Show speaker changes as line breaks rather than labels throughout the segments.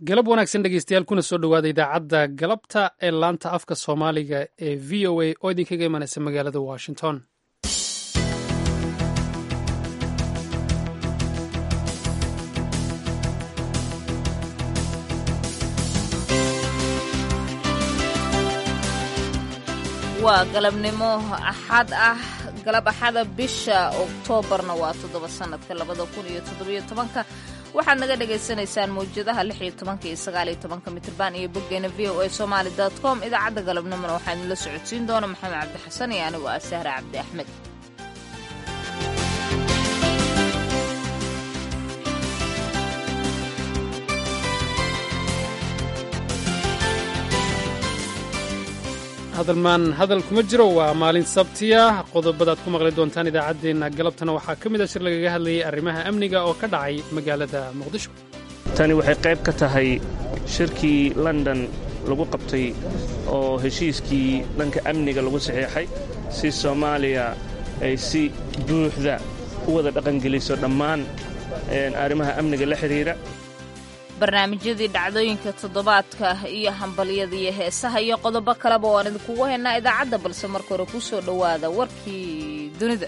galab wanaagsan dhegeystayaal kuna soo dhowaada idaacadda galabta ee laanta afka soomaaliga ee v o a oo idinkaga imanaysa magaalada washington
waa galabnimo axad ah galab axada bisha oktoobarna waa toddoba sanadka labada kun iyo toddobiyo tobanka waxaad naga dhagaysanaysaan mawjadaha lix iyo tobanka iyo sagaal iyo tobanka mitrban iyo boggeena v o a somaali dot com idaacadda galabnimona waxaa idinla socodsiin doona maxamed cabdi xasan iyo anigu ah sahre cabdi axmed
hadalmaan hadal kuma jiro waa maalin sabtiya qodobadaad ku maqli doontaan idaacaddeenna galabtana waxaa ka mid a shir lagaga hadlayay arrimaha amniga oo ka dhacay magaalada muqdisho
tani waxay qayb ka tahay shirkii london lagu qabtay oo heshiiskii dhanka amniga lagu saxiixay si soomaaliya ay si buuxda u wada dhaqangeliso dhammaan arrimaha amniga la xidhiidha
barnaamijyadii dhacdooyinka toddobaadka iyo hambalyada iyo heesaha iyo qodobo kaleba waan idinkugu haynaa idaacadda balse marka hore ku soo dhowaada warkii dunida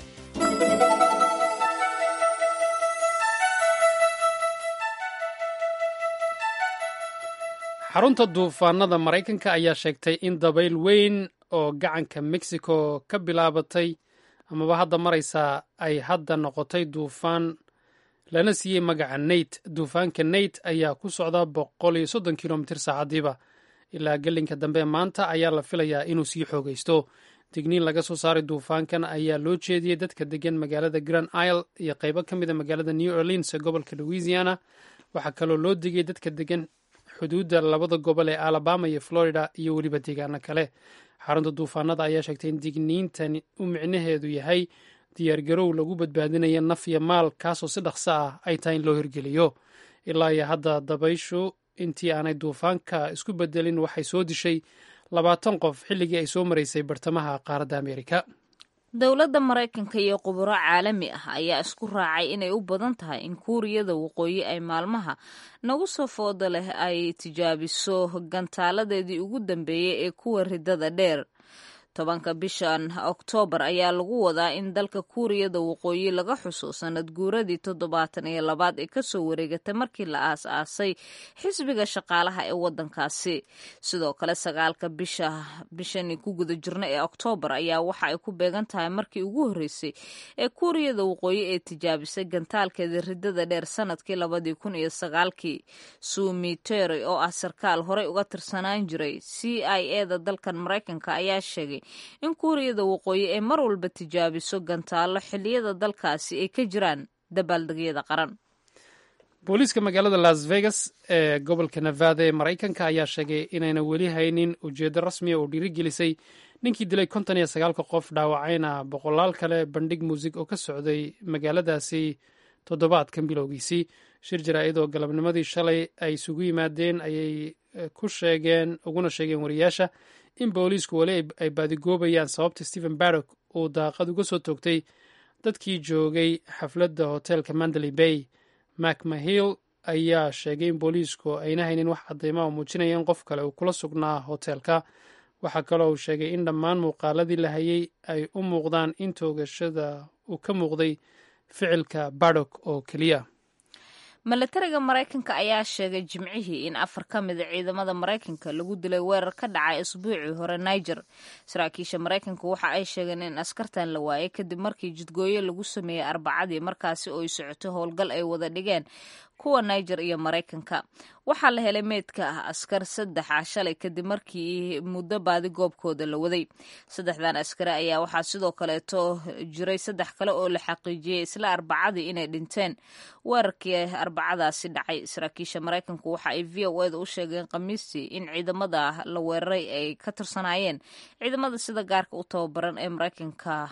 xarunta duufaanada maraykanka ayaa sheegtay in dabayl weyn oo gacanka mexico ka bilaabatay amaba hadda maraysaa ay hadda noqotay duufaan lana siiyey magaca neyt duufaanka neyt ayaa ku socda boqol iyo soddon kilomitir saacadiiba ilaa gelinka dambe maanta ayaa la filayaa inuu sii xoogaysto digniin laga soo saaray duufaankan ayaa loo jeediyey dadka degan magaalada grand isle iyo qaybo ka mid a magaalada new orleans ee gobolka louisiana waxaa kaloo loo digay dadka degan xuduudda labada gobol ee alabama iyo florida iyo weliba deegaano kale xarunta duufaanada ayaa sheegtay in digniintan u micnaheedu yahay diyaargarow lagu badbaadinaya naf iyo maal kaasoo si dhaqso ah ay tahay in loo hirgeliyo ilaa iyo hadda dabayshu intii aanay duufaanka isku bedelin waxay soo dishay labaatan qof xilligii ay soo maraysay bartamaha qaaradda ameerika
dowladda maraykanka iyo khuburo caalami ah ayaa isku raacay inay u badan tahay in kuuriyada waqooyi ay maalmaha nagu soo fooda leh ay tijaabiso gantaaladeedii ugu dambeeyey ee kuwa ridada dheer tobanka bishan oktoobar ayaa lagu wadaa in dalka kuuriyada waqooyi laga xuso sanad guuradii toddobaatan iyo labaad ee kasoo wareegatay markii la aas-aasay xisbiga shaqaalaha ee wadankaasi sidoo kale sagaalka bisha bishani ku guda jirna ee oktoobar ayaa waxa ay ku beegan tahay markii ugu horreysay ee kuuriyada waqooyi ee tijaabisay gantaalkeeda ridada dheer sanadkii labadii kun iyo sagaalkii sumi terry oo ah sarkaal horey uga tirsanaan jiray c i eda dalkan maraykanka ayaa sheegay in kuuriyada waqooyi ay mar walba tijaabiso gantaallo xilliyada dalkaasi ay ka jiraan dabaaldegyada qaran
booliiska magaalada las vegas ee gobolka nevada ee maraykanka ayaa sheegay inayna weli haynin ujeeddo rasmiya oo dhiirigelisay ninkii dilay konton iyo sagaalka qof dhaawacayna boqolaal kale bandhig muusig oo ka socday magaaladaasi toddobaadkan bilowgiisii shir jaraa'id oo galabnimadii shalay ay isugu yimaadeen ayay ku sheegeen uguna sheegeen wariyaasha in booliisku weli ay baadigoobayaan sababta stephen barrock uu daaqad uga soo toogtay dadkii joogay xafladda hoteelka mandaley bay mak mahill ayaa sheegay in booliisku ayna haynin wax cadeyma oo muujinaya in qof kale uu kula sugnaa hoteelka waxaa kaloo uu sheegay in dhammaan muuqaaladii la hayay ay u muuqdaan in toogashada uu ka muuqday ficilka bardock oo keliya
milatariga maraykanka ayaa sheegay jimcihii in afar ka mida ciidamada maraykanka lagu dilay weerar ka dhacay isbuucii hore niger saraakiisha maraykanka waxa ay sheegeen in askartan la waayay kadib markii jidgooyo lagu sameeyey arbacadii markaasi oo ay socotay howlgal ay wada dhigeen kuwa niger iyo maraykanka waxaa la helay meydka ah askar saddex ah shalay kadib markii muddo baadi goobkooda la waday saddexdan askari ayaa waxaa sidoo kaleeto jiray saddex kale oo la xaqiijiyey isla arbacadii inay dhinteen weerarkii arbacadaasi dhacay saraakiisha maraykanku waxa ay v o eda u sheegeen khamiistii in ciidamada la weeraray ay ka tirsanaayeen ciidamada sida gaarka u tababaran ee maraykanka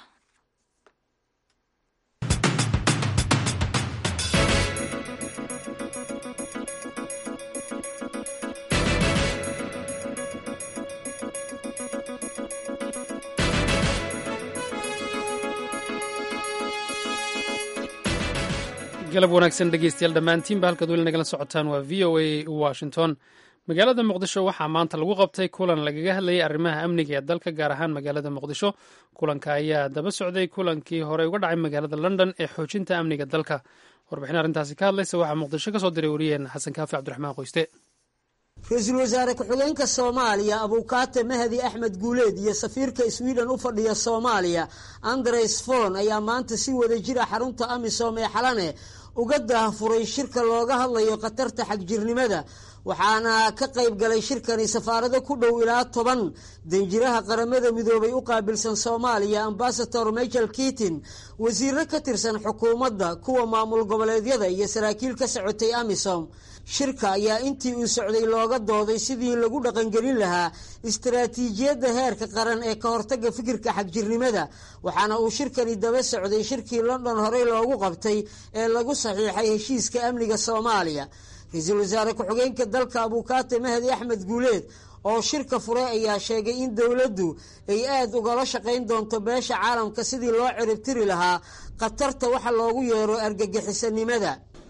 galab wanaagsan dhegeystayaal dhammaantiinba halkaad weli nagala socotaan waa v o a washington magaalada muqdisho waxaa maanta lagu qabtay kulan lagaga hadlayay arrimaha amniga ee dalka gaar ahaan magaalada muqdisho kulanka ayaa daba socday kulankii horey uga dhacay magaalada london ee xoojinta amniga dalka warbixin arrintaasi ka hadlaysa waxaa muqdisho ka soo diray wariyeen xasan kaafi cabdiraxmaan qoyste
ra-iisul wasaare ku-xigeenka soomaaliya abuukaate mahdi axmed guuleed iyo safiirka sweden u fadhiya soomaaliya andres fon ayaa maanta si wada jira xarunta amisom ee xalane uga daahfuray shirka looga hadlayo khatarta xagjirnimada waxaana ka qayb galay shirkani safaarado ku dhow ilaa toban danjiraha qaramada midoobay u qaabilsan soomaaliya ambasador michael kitin wasiiro ka tirsan xukuumadda kuwa maamul goboleedyada iyo saraakiil ka socotay amisom shirka ayaa intii uu socday looga dooday sidii lagu dhaqangelin lahaa istaraatiijiyadda heerka qaran ee ka hortagga fikirka xagjirnimada waxaana uu shirkani daba socday shirkii london horey loogu qabtay ee lagu saxiixay heshiiska amniga soomaaliya ra-iisul wasaare ku-xigeenka dalka abuukaate mahdi axmed guuleed oo shirka furay ayaa sheegay in dowladdu ay aada ugala shaqayn doonto beesha caalamka sidii loo ciribtiri lahaa khatarta waxa loogu yeero argagixisanimada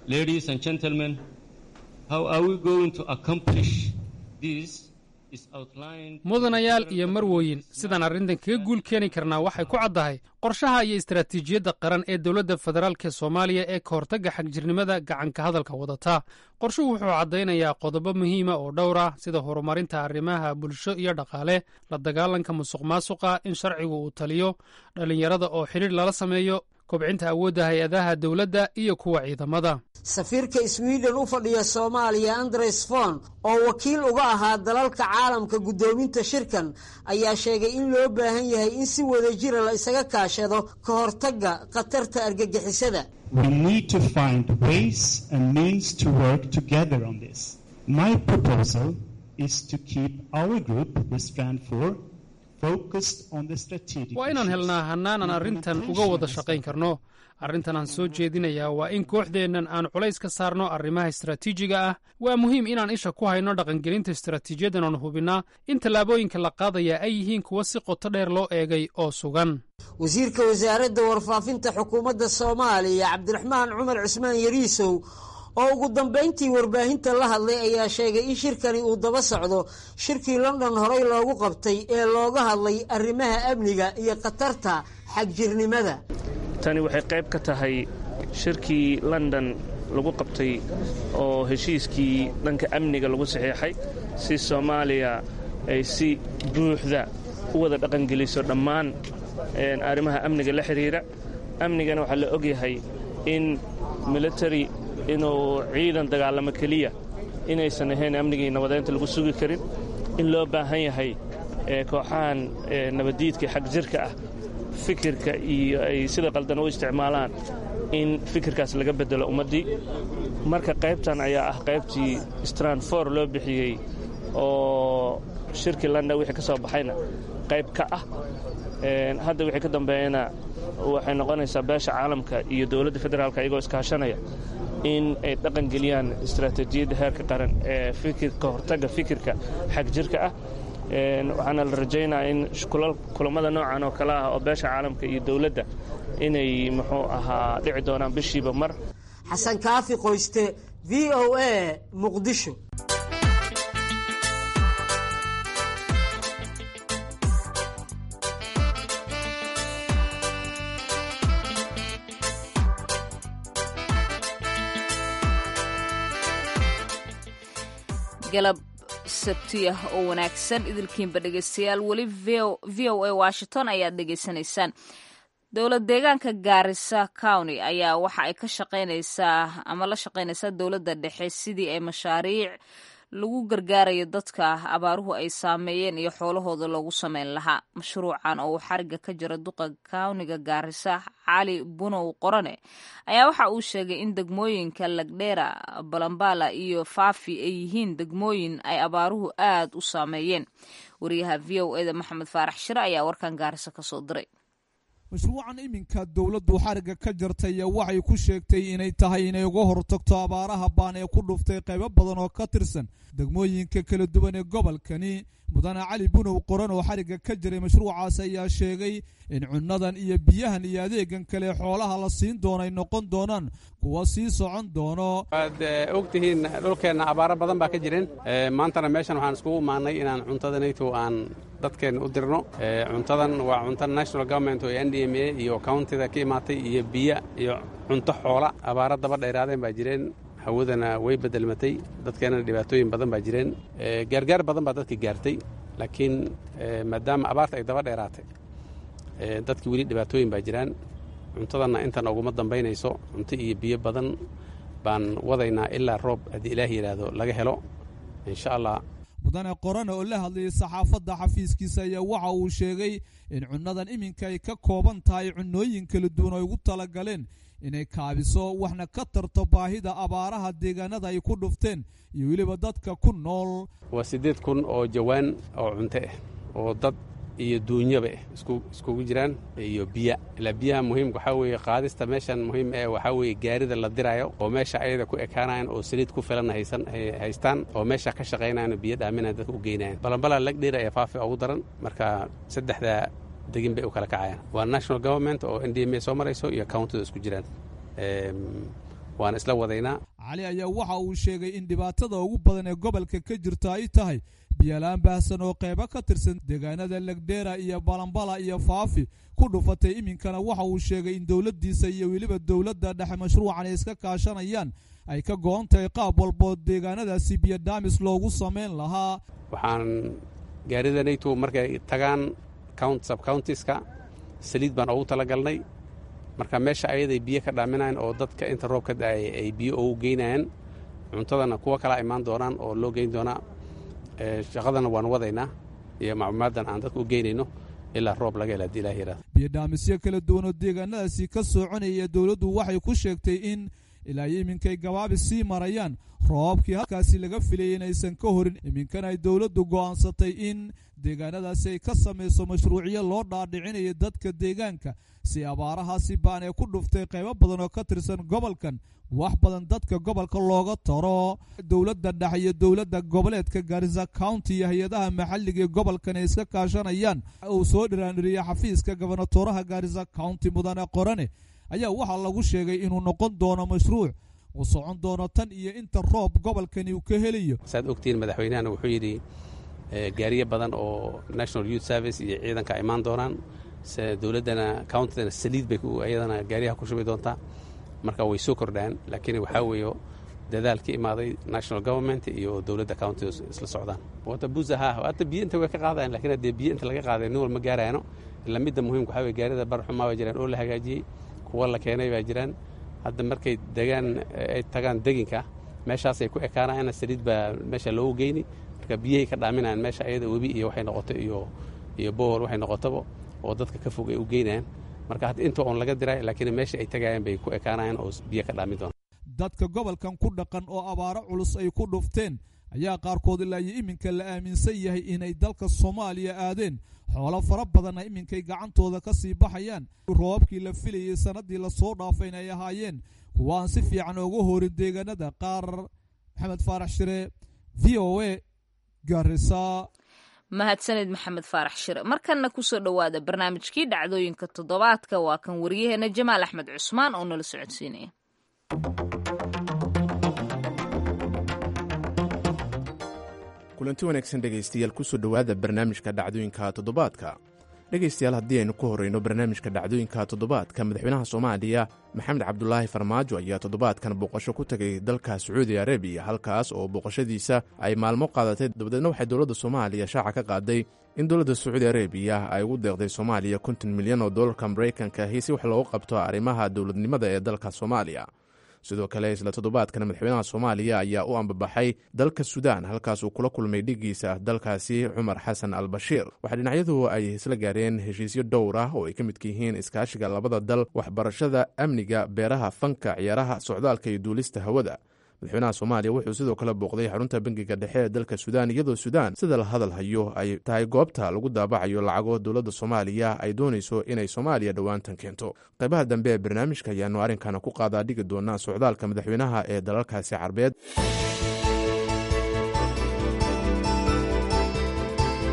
mudanayaal iyo marwooyin sidaan arrintan kaga guul keeni karnaa waxay ku caddahay qorshaha iyo istaraatiijiyadda qaran ee dowladda federaalk ee soomaaliya ee ka hortagga xagjirnimada gacanka hadalka wadata qorshuhu wuxuu caddaynayaa qodobo muhiima oo dhowr ah sida horumarinta arrimaha bulsho iyo dhaqaale la dagaalanka musuq maasuqa in sharcigu uu taliyo dhallinyarada oo xidhiir lala sameeyo kobcinta awoodda hay-adaha dowladda iyo kuwa ciidamada
safiirka sweden u fadhiya soomaaliya andres fon oo wakiil uga ahaa dalalka caalamka guddoominta shirkan ayaa sheegay in loo baahan yahay in si wada jira la isaga kaashado ka hortagga khatarta argagixisada
waa inaan helnaa hannaanan arrintan uga wada shaqayn karno arrintan aan soo jeedinayaa waa in kooxdeennan aan culays ka saarno arrimaha istaraatiijiga ah waa muhiim inaan isha ku hayno dhaqangelinta istaraatiijiyaddan oon hubinnaa in tallaabooyinka la qaadaya ay yihiin kuwa si qoto dheer loo eegay oo sugan
wasiirka wasaaradda warfaafinta xukuumadda soomaaliya cabdiraxmaan cumar cusmaan yariisow oo ugu dambayntii warbaahinta la hadlay ayaa sheegay in shirkani uu daba socdo shirkii london horey loogu qabtay ee looga hadlay arrimaha amniga iyo khatarta xagjirnimada
tani waxay qayb ka tahay shirkii london lagu qabtay oo heshiiskii dhanka amniga lagu saxiixay si soomaaliya ay si buuxda u wada dhaqangeliso dhammaan arrimaha amniga la xidhiira amnigana waxaa la ogyahay in military inuu ciidan dagaalamo keliya inaysan ahayn amnigii nabadeynta lagu sugi karin in loo baahan yahay kooxahan nabaddiidka xag jirka ah fikirka iyo ay sida qaldan u isticmaalaan in fikirkaas laga beddelo ummaddii marka qaybtan ayaa ah qaybtii stranfor loo bixiyey oo shirkii london wixii ka soo baxayna qayb ka ah hadda wixii ka dambeeyana waxay noqonaysaa beesha caalamka iyo dowladda federaalka iyagoo iskaashanaya in ay dhaqan geliyaan istaraatiijiyadda heerka qaran ee fikirka hortagga fikirka xag jirka ah waxaana la rajaynaya in kulammada noocan oo kale ah oo beesha caalamka iyo dowladda inay muxuu ahaa dhici doonaan bishiiba mar
xasan kaafi qoyste v o a muqdisho
galab sabti ah oo wanaagsan idilkiinba dhegeystayaal weli v o a washington ayaad dhegeysanaysaan dowlad deegaanka gaarisa county ayaa waxa ay ka shaqaynaysaa ama la shaqaynaysaa dowladda dhexe sidii ay mashaariic lagu gargaarayo dadka abaaruhu ay saameeyeen iyo xoolahooda loogu sameyn lahaa mashruucan oo uu xariga ka jira duqa kawniga gaarisa cali bunow qorane ayaa waxa uu sheegay in degmooyinka lagdheera balambala iyo faafi ay yihiin degmooyin ay abaaruhu aad u saameeyeen wariyaha v o eda maxamed faarax shire ayaa warkan gaarisa kasoo diray
mashruucan iminka dowladdu xariga ka jartay waxay ku sheegtay inay tahay inay uga hortagto abaaraha baan ee ku dhuftay qaybo badan oo ka tirsan degmooyinka kala duwan ee gobolkani mudane cali bunow qoran oo xarigga ka jiray mashruucaas ayaa sheegay in cunnadan iyo biyahan iyo adeegan kale xoolaha la siin doono ay noqon doonaan kuwa sii socon doono
waad og tihiin dhulkeenna abaaro badan baa ka jireen maantana meeshan waxaan iskugu imaannay inaan cuntadanayto aan dadkeenna u dirno cuntadan waa cunto national government oo n d m a iyo countida ka imaatay iyo biyo iyo cunto xoola abaaro daba dheeraadeen baa jireen hawadana way bedelmatay dadkeennana dhibaatooyin badan baa jireen gaargaar badan baa dadka gaartay laakiin maadaama abaarta ay daba dheeraatay dadki weli dhibaatooyin baa jiraan cuntadanna intan uguma dambaynayso cunto iyo biyo badan baan wadaynaa ilaa roob haddii ilaah yidhaahdo laga helo insha allah
mudane qorane oo la hadlayay saxaafadda xafiiskiisa ayaa waxa uu sheegay in cunnadan iminka ay ka kooban tahay cunnooyin kala duwan ay ugu talagaleen inay kaabiso waxna ka tarto baahida abaaraha deegaanada ay ku dhufteen iyo weliba dadka ku nool
waa siddeed kun oo jawaan oo cunto ah oo dad iyo duunyaba ah iskugu jiraan iyo biya ilaa biyaha muhiimka waxaa weeye qaadista meeshan muhiim eh waxaa weeye gaarida la diraayo oo meesha ayada ku ekaanayan oo saliid ku filan haysan haystaan oo meesha ka shaqaynayan oo biyo dhaaminayan dadka u geynayan balanbalaa lagdheer ayaa faafi ugu daran marka saddexda degin bay u kala kacayaan waa national government oo n d m a soo marayso iyo countida isku jiraan waana isla wadaynaa
cali ayaa waxa uu sheegay in dhibaatada ugu badan ee gobolka ka jirta ay tahay biyolaan baahsan oo qaybo ka tirsan deegaanada legdheera iyo balambala iyo faafi ku dhufatay iminkana waxa uu sheegay in dowladdiisa iyo weliba dowladda dhexe mashruucan ay iska kaashanayaan ay ka go-on tahay qaab walboo deegaanadaasi biyo dhaamis loogu samayn lahaa
waxaan gaaridanaytu markay tagaan subcountiska saliid baan ugu talagalnay marka meesha ayaday biyo ka dhaaminayan oo dadka inta roob ka da-ay ay biyo ugu geynayaan cuntadana kuwa kalaa imaan doonaan oo loo geyn doonaa shaqadana waan wadaynaa iyo macluumaaddan aan dadka u geynayno ilaa roob laga hela hadii ilah yihahdo
biyodhaamisyo kala duwan oo deegaanadaasi ka soconaya dowladdu waxay ku sheegtay in ilaa iyo iminkay gabaabi sii marayaan roobabkii halkaasi laga filayay inaysan ka horin iminkana ay dowladdu go'aansatay in deegaanadaasi ay ka samayso mashruucyo loo dhaadhicinayo dadka deegaanka si abaarahaasi baan ee ku dhuftay qaybo badan oo ka tirsan gobolkan wax badan dadka gobolka looga taro dowladda dhexe iyo dowladda goboleedka garisa county iyo hay-adaha maxalliga ee gobolkan ay iska kaashanayaan uu soo dhiraandhiriyey xafiiska gobonatoraha garisa county mudane qorane ayaa waxaa lagu sheegay inuu noqon doono mashruuc uu socon doono tan iyo inta roob gobolkani uu ka helayo
saad ogtihiin madaxweynahana wuxuu yidhi gaariyo badan oo national youth service iyo ciidanka imaan doonaan dowladdana countidana saliid bay ayadana gaariyaha ku shubi doontaa marka way soo kordhaan laakiin waxaa weeyo dadaal ka imaaday national government iyo dowladda county isla socdaan wata buza ha hata biyo inta way ka qaadayan lakin haddee biyo inta laga qaaday nin wal ma gaarayaano ila midda muhiimka waxaa weye gaarida barxumaa baa jiraan oo la hagaajiyey kuwa la keenay baa jiraan hadda markay degaan ay tagaan deginka meeshaasay ku ekaanayaan saliid baa meesha loogu geyni marka biyahay ka dhaaminayaan meesha ayada webi iyo waxay noqoto iyo iyo bohol waxay noqotaba oo dadka ka fog ay u geynayaan marka hadda inta oon laga diray laakiin meesha ay tagayaan bay ku ekaanayaan oo biyo ka dhaamin doonaan
dadka gobolkan ku dhaqan oo abaaro culus ay ku dhufteen ayaa qaarkood ilaa iyo iminka la aaminsan yahay inay dalka soomaaliya aadeen xoolo fara badanna iminkay gacantooda ka sii baxayaan roobabkii la filayey sannaddii lasoo dhaafayna ay ahaayeen kuwa aan si fiican uga horin deegaanada qaar maxamed faarax shire v o a garisa
mahadsaned maxamed faarax shire markanna kusoo dhowaada barnaamijkii dhacdooyinka toddobaadka waa kan wariyaheena jamaal axmed cusmaan oo nala socodsiinaya
kulanti wanaagsan dhegaystayaal kusoo dhowaada barnaamijka dhacdooyinka toddobaadka dhegaystayaal haddii aynu ku horrayno barnaamijka dhacdooyinka toddobaadka madaxweynaha soomaaliya maxamed cabdulaahi farmaajo ayaa toddobaadkan booqasho ku tegay dalka sacuudi arabiya halkaas oo booqashadiisa ay maalmo qaadatay dabadeedna waxay dowladda soomaaliya shaaca ka qaaday in dowladda sacuudi arabiya ay ugu deeqday soomaaliya konton milyan oo dollarka maraykanka ahi si wax loogu qabto arrimaha dowladnimada ee dalka soomaaliya sidoo kale isla toddobaadkan madaxweynaha soomaaliya ayaa u ambabaxay dalka suudaan halkaas uu kula kulmay dhigiisa dalkaasi cumar xasan al bashiir waxaa dhinacyadu ay isla gaareen heshiisyo dhowr ah oo ay ka midka yihiin iskaashiga labada dal waxbarashada amniga beeraha fanka ciyaaraha socdaalka iyo duulista hawada madaxweynaha soomaaliya wuxuu sidoo kale booqday xarunta bangiga dhexe ee dalka suudaan iyadoo suudaan sida la hadal hayo ay tahay goobta lagu daabacayo lacago dowladda soomaaliya ay doonayso inay soomaaliya dhowaantan keento qaybaha dambe ee barnaamijka ayaanu arrinkana ku qaadaa dhigi doonaa socdaalka madaxweynaha ee dalalkaasi carbeed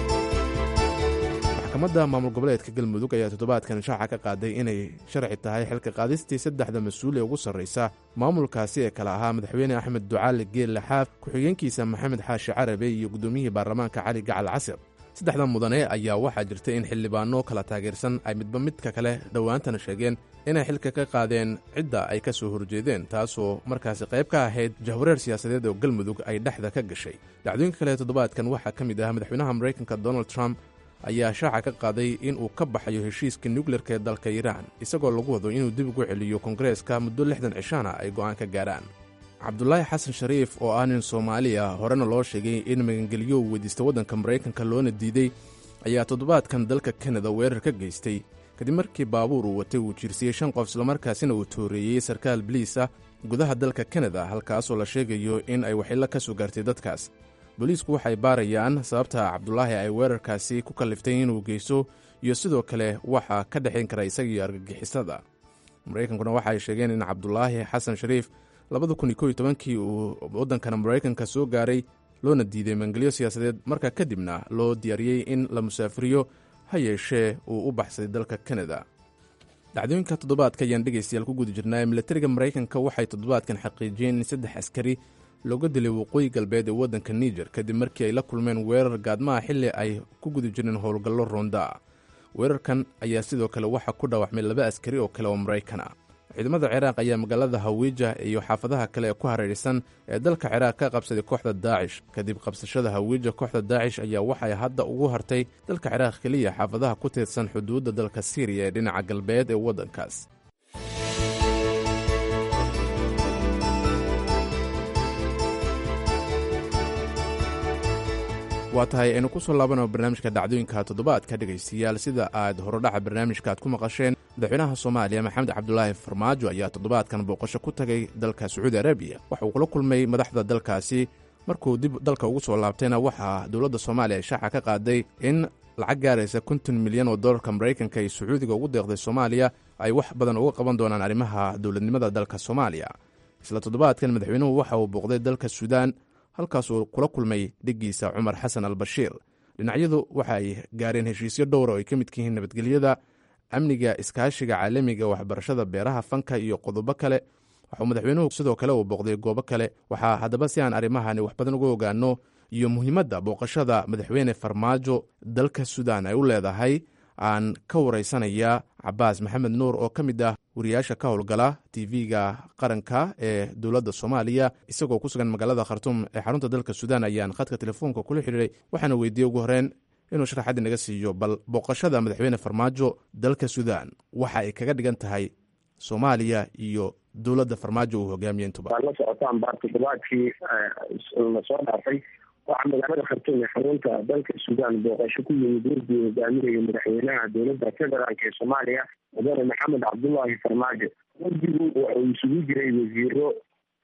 maxkamadda maamul goboleedka galmudug ayaa toddobaadkan shaaca ka qaaday inay sharci tahay xilka qaadistii saddexda mas-uul ee ugu sarraysa maamulkaasi ee kale ahaa madaxweyne axmed ducaali geelle xaaf ku-xigeenkiisa maxamed xaashi carabe iyo guddoomiyihii baarlamaanka cali gacal casir saddexda mudane ayaa waxaa jirta in xildhibaanno kala taageersan ay midba midka kale dhowaantana sheegeen inay xilka ka qaadeen cidda ay ka soo horjeedeen taasoo markaasi qayb ka ahayd jahwareer siyaasadeed oo galmudug ay dhexda ka gashay dhacdooyinka kale toddobaadkan waxaa ka mid ah madaxweynaha maraykanka donald trump ayaa shaaca ka qaaday inuu ka baxayo heshiiska nukleerka ee dalka iiraan isagoo lagu wado inuu dib ugu celiyo kongareeska muddo lixdan cishaana ay go'aan ka gaarhaan cabdulaahi xasan shariif oo ah nin soomaali ah horena loo sheegay in magangelyo uu weydiista waddanka maraykanka loona diiday ayaa toddobaadkan dalka kanada weerar ka geystay kadib markii baabuur uu watay uu jiirsiyey shan qof islamarkaasina uu tooreeyey sarkaal biliis ah gudaha dalka kanada halkaasoo la sheegayo in ay waxilo ka soo gaartay dadkaas booliisku waxay baarayaan sababta cabdulaahi ay weerarkaasi ku kalliftay inuu geysto iyo sidoo kale waxaa ka dhexayn kara isagiiyo argagixisada maraykankuna waxa ay sheegeen in cabdulaahi xasan shariif labada kun iyo kow iyo tobankii uu waddankana maraykanka soo gaaray loona diiday maangelyo siyaasadeed markaa kadibna loo diyaariyey in la musaafiriyo ha yeeshee uu u baxsaday dalka kanada dhacdooyinka toddobaadka ayaan dhegaystayaal ku guda jirnaa milatariga maraykanka waxay toddobaadkan xaqiijiyeen in saddex askari looga dilay waqooyi galbeed ee waddanka niger kadib markii ay la kulmeen weerar gaadmaha xilli ay ku guda jireen howlgallo roonda weerarkan ayaa sidoo kale waxaa ku dhaawacmay laba askari oo kale oo maraykan ah ciidamada ciraaq ayaa magaalada hawiija iyo xaafadaha kale ee ku hareeraysan ee dalka ciraaq ka qabsaday kooxda daacish kadib qabsashada hawiija kooxda daacish ayaa waxay hadda ugu hartay dalka ciraaq keliya xaafadaha ku tiirsan xuduudda dalka siiriya ee dhinaca galbeed ee waddankaas waa tahay aynu ku soo laabano barnaamijka dhacdooyinka toddobaadka dhegaystayaal sida aad horodhaca barnaamijka aad ku maqasheen madaxweynaha soomaaliya maxamed cabdulaahi farmaajo ayaa toddobaadkan booqasho ku tagay dalka sacuudi arabiya waxa uu kula kulmay madaxda dalkaasi markuu dib dalka ugu soo laabtayna waxaa dowladda soomaaliya ay shaaca ka qaaday in lacag gaaraysa konton milyan oo dollarka maraykanka ay sacuudiga ugu deeqday soomaaliya ay wax badan uga qaban doonaan arrimaha dowladnimada dalka soomaaliya isla toddobaadkan madaxweynuhu waxa uu booqday dalka suudaan halkaasuu kula kulmay dhiggiisa cumar xasan al bashiir dhinacyadu waxa ay gaareen heshiisyo dhowra oo ay ka midka yihiin nabadgelyada amniga iskaashiga caalamiga waxbarashada beeraha fanka iyo qodobo kale waxuu madaxweynuhu sidoo kale uu booqday goobo kale waxaa haddaba si aan arrimahani wax badan uga ogaano iyo muhiimadda booqashada madaxweyne farmaajo dalka suudaan ay u leedahay aan ka waraysanaya cabaas maxamed nuur oo ka mid ah wariyaasha ka howlgala tv-ga qaranka ee dowladda soomaaliya isagoo ku sugan magaalada khartuum ee xarunta dalka suudaan ayaan khadka telefoonka kula xidhiiray waxaana weydiiyey ugu horeen inuu sharaxaddi naga siiyo bal booqashada madaxweyne farmaajo dalka suudaan waxa ay kaga dhigan tahay soomaaliya iyo dowladda farmaajo uu hogaamiye intuba
waad la socotaan baa toddobaadkii la soo dhaafay waxaa magaalada khartuum ee xarunta dalka suudaan booqasho ku yimid werdii hogaaminaya madaxweynaha dowladda federaalk ee soomaaliya mudane maxamed cabdullaahi farmaajo werdigu waxa uu isugu jiray wasiiro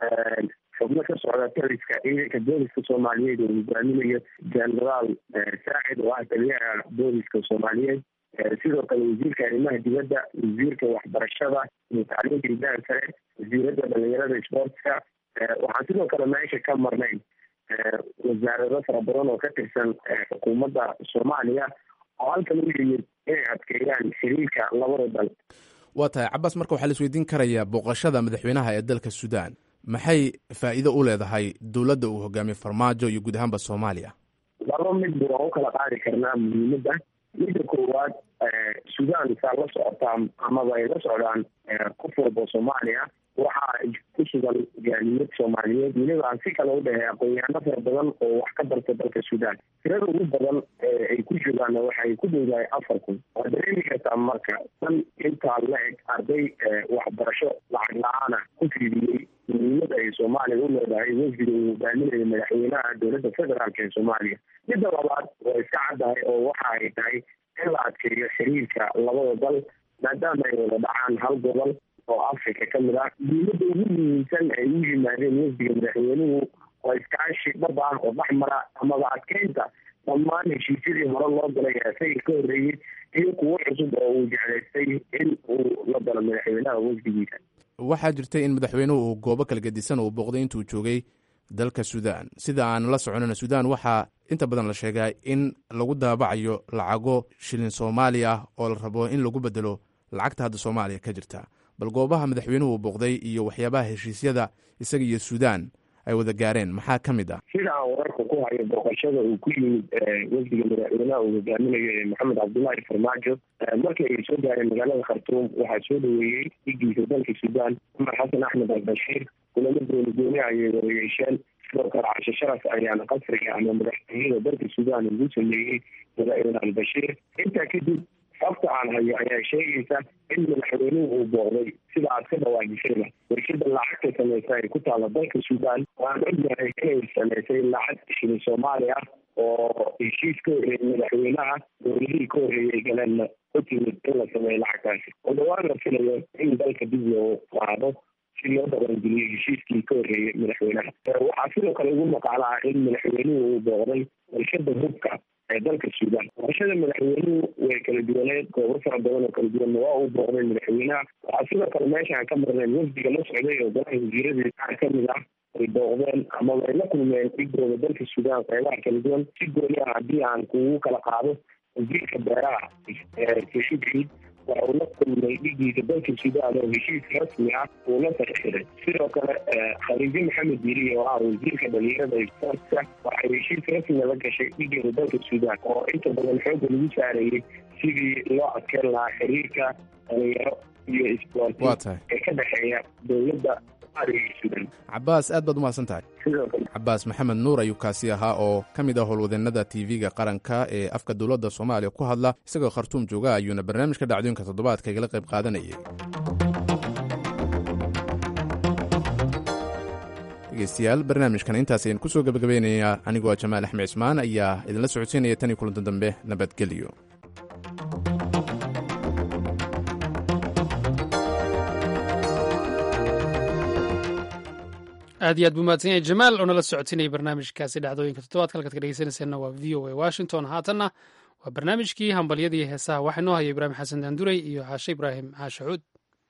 xubno ka socda taliska ciidanka booliska soomaaliyeed oo hogaaminayo genaraal saacid oo ah taliyaha booliska soomaaliyeed sidoo kale wasiirka arrimaha dibadda wasiirka waxbarashada iyo tacliinta hidaha sare wasiirada dhalinyarada sportska waxaan sidoo kale meesha ka marnay wasaarado fara badan oo ka tirsan xukuumadda soomaaliya oo halkan u yimid inay adkeeyaan xiriirka labada dal
waa tahay cabaas marka waxaa la isweydiin karayaa booqashada madaxweynaha ee dalka suudaan maxay faa'iido u leedahay dowladda uu hogaamiye farmaajo iyo guud ahaanba soomaaliya
laba midba waan u kala qaadi karnaa muhiimadda midda koowaad suudaan saa la socotaa amaba ay la socdaan qof walba soomaaliya waxaa ku sugan jaaliyad soomaaliyeed weliba aan si kale u dhahay aqoon-yahano fara badan oo wax ka barta dalka suudaan tirada ugu badan ay ku joogaanna waxay ku dhowdahay afar kun waa dareemi kartaa marka dan intaa la eg arday waxbarasho lacag la-aana ku fiidiyey muhiimada ay soomaaliya u leedahay wafdiga uu hogaaminayo madaxweynaha dowladda federaalk ee soomaaliya midda labaad waa iska caddahay oo waxa ay tahay in la adkeeyo xiriirka labada dal maadaama ay wada dhacaan hal gobol oo africa ka mid ah muhiimada ugu muhiimsan ay u yimaadeen wafdiga madaxweynuhu waa iskaashi dhab ah oo dhexmara amaba adkeynta dhammaan heshiisyadii hore loo galay isaga ka horreeyey iyo kuwo cusub oo uu jeclaystay in uu la dalo madaxweynaha wafdigiisa
waxaa jirtay in madaxweynuhu uu goobo kala gedisan uu booqday intuu joogay dalka suudaan sida aan la soconana suudaan waxaa inta badan la sheegaa in lagu daabacayo lacago shilin soomaali ah oo la rabo in lagu bedelo lacagta hadda soomaaliya ka jirta bal goobaha madaxweynuhu booqday iyo waxyaabaha heshiisyada isaga iyo suudaan ay wada gaareen maxaa ka mid ah
sida aan wararka ku hayo booqashada uu ku yimid wafdiga madaxweynaha uu hogaaminayo maxamed cabdullaahi farmaajo markii ay soo gaareen magaalada khartuum waxaa soo dhaweeyey dhigiisa dalka suudaan cumar xasan axmed albashiir kulamo gooni gooni ayay wada yeesheen sidoo kale cashe sharaf ayaana qasriga ama madaxtooyada dalka suudaan ugu sameeyey madaxweyne albashiir intaa kadib xogta aan hayo ayaa sheegaysa in madaxweynuhu uu booqday sida aad ka dhawaajisayba warshada lacagta samaysa ay ku taalla dalka suudaan waan ognahay inay samaysay lacag shilin soomaali ah oo heshiis ka horreeyay madaxweynaha dowladihii ka horreeyay galeenna ku timid in la sameeyo lacagtaasi oo dhawaan la filayo in dalka dib loo qaado si loo dhaqangeliyo heshiiskii ka horreeyay madaxweynaha waxaa sidoo kale ugu maqaala ah in madaxweynuhu uu booqday warshada hubka ee dalka suudaan booqashada madaxweynuhu way kala duwaneed goobo fara badan oo kala duwanna waa uu booqday madaxweynaha waxaa sidoo kale meeshaan ka marneen wafdiga la socday oo golaha wasiiradii qaar ka mid ah ay booqdeen amaba ay la kulmeen dhigooda dalka suudaan qeybaha kala duwan si gooni ah haddii aan kugu kala qaado wasiirka beeraha saciid ciid waxa uu la kulmay dhigiisa dalka suudaan oo heshiis rasmi ah uu la saxiixday sidoo kale khaliijo maxamed diiri oo ah wasiirka dhalinyarada sportska waxay heshiis rasmi la gashay dhigeeda dalka suudaan oo inta badan xoogga lagu saarayay sidii loo adkeyn lahaa xiriirka dhalinyaro iyo isboorti ee ka dhexeeya dowladda
cabaas aad baad umahadsan tahay cabaas maxamed nuur ayuu kaasi ahaa oo ka mid ah howlwadeennada tv-ga qaranka ee afka dowladda soomaaliya ku hadla isagoo khartuum jooga ayuuna barnaamijka dhacdooyinka toddobaadka igala qayb qaadanayay dhegeystayaal barnaamijkan intaas ayaan kusoo gabagabeynayaa anigoo jamaal axmed cismaan ayaa idinla socodsiinaya tan iyo kulanto dambe nabadgelyo
aad iyo aad buu mahadsan yahay jamaal oo nala socotinayay barnaamijkaasi dhacdooyinka toddobaadka halkaad ka dhegeysanayseena waa v o a washington haatanna waa barnaamijkii hambalyadii heesaha waxaa inoo haya ibraahim xasan daanduray iyo xaashe ibraahim xaashe cuud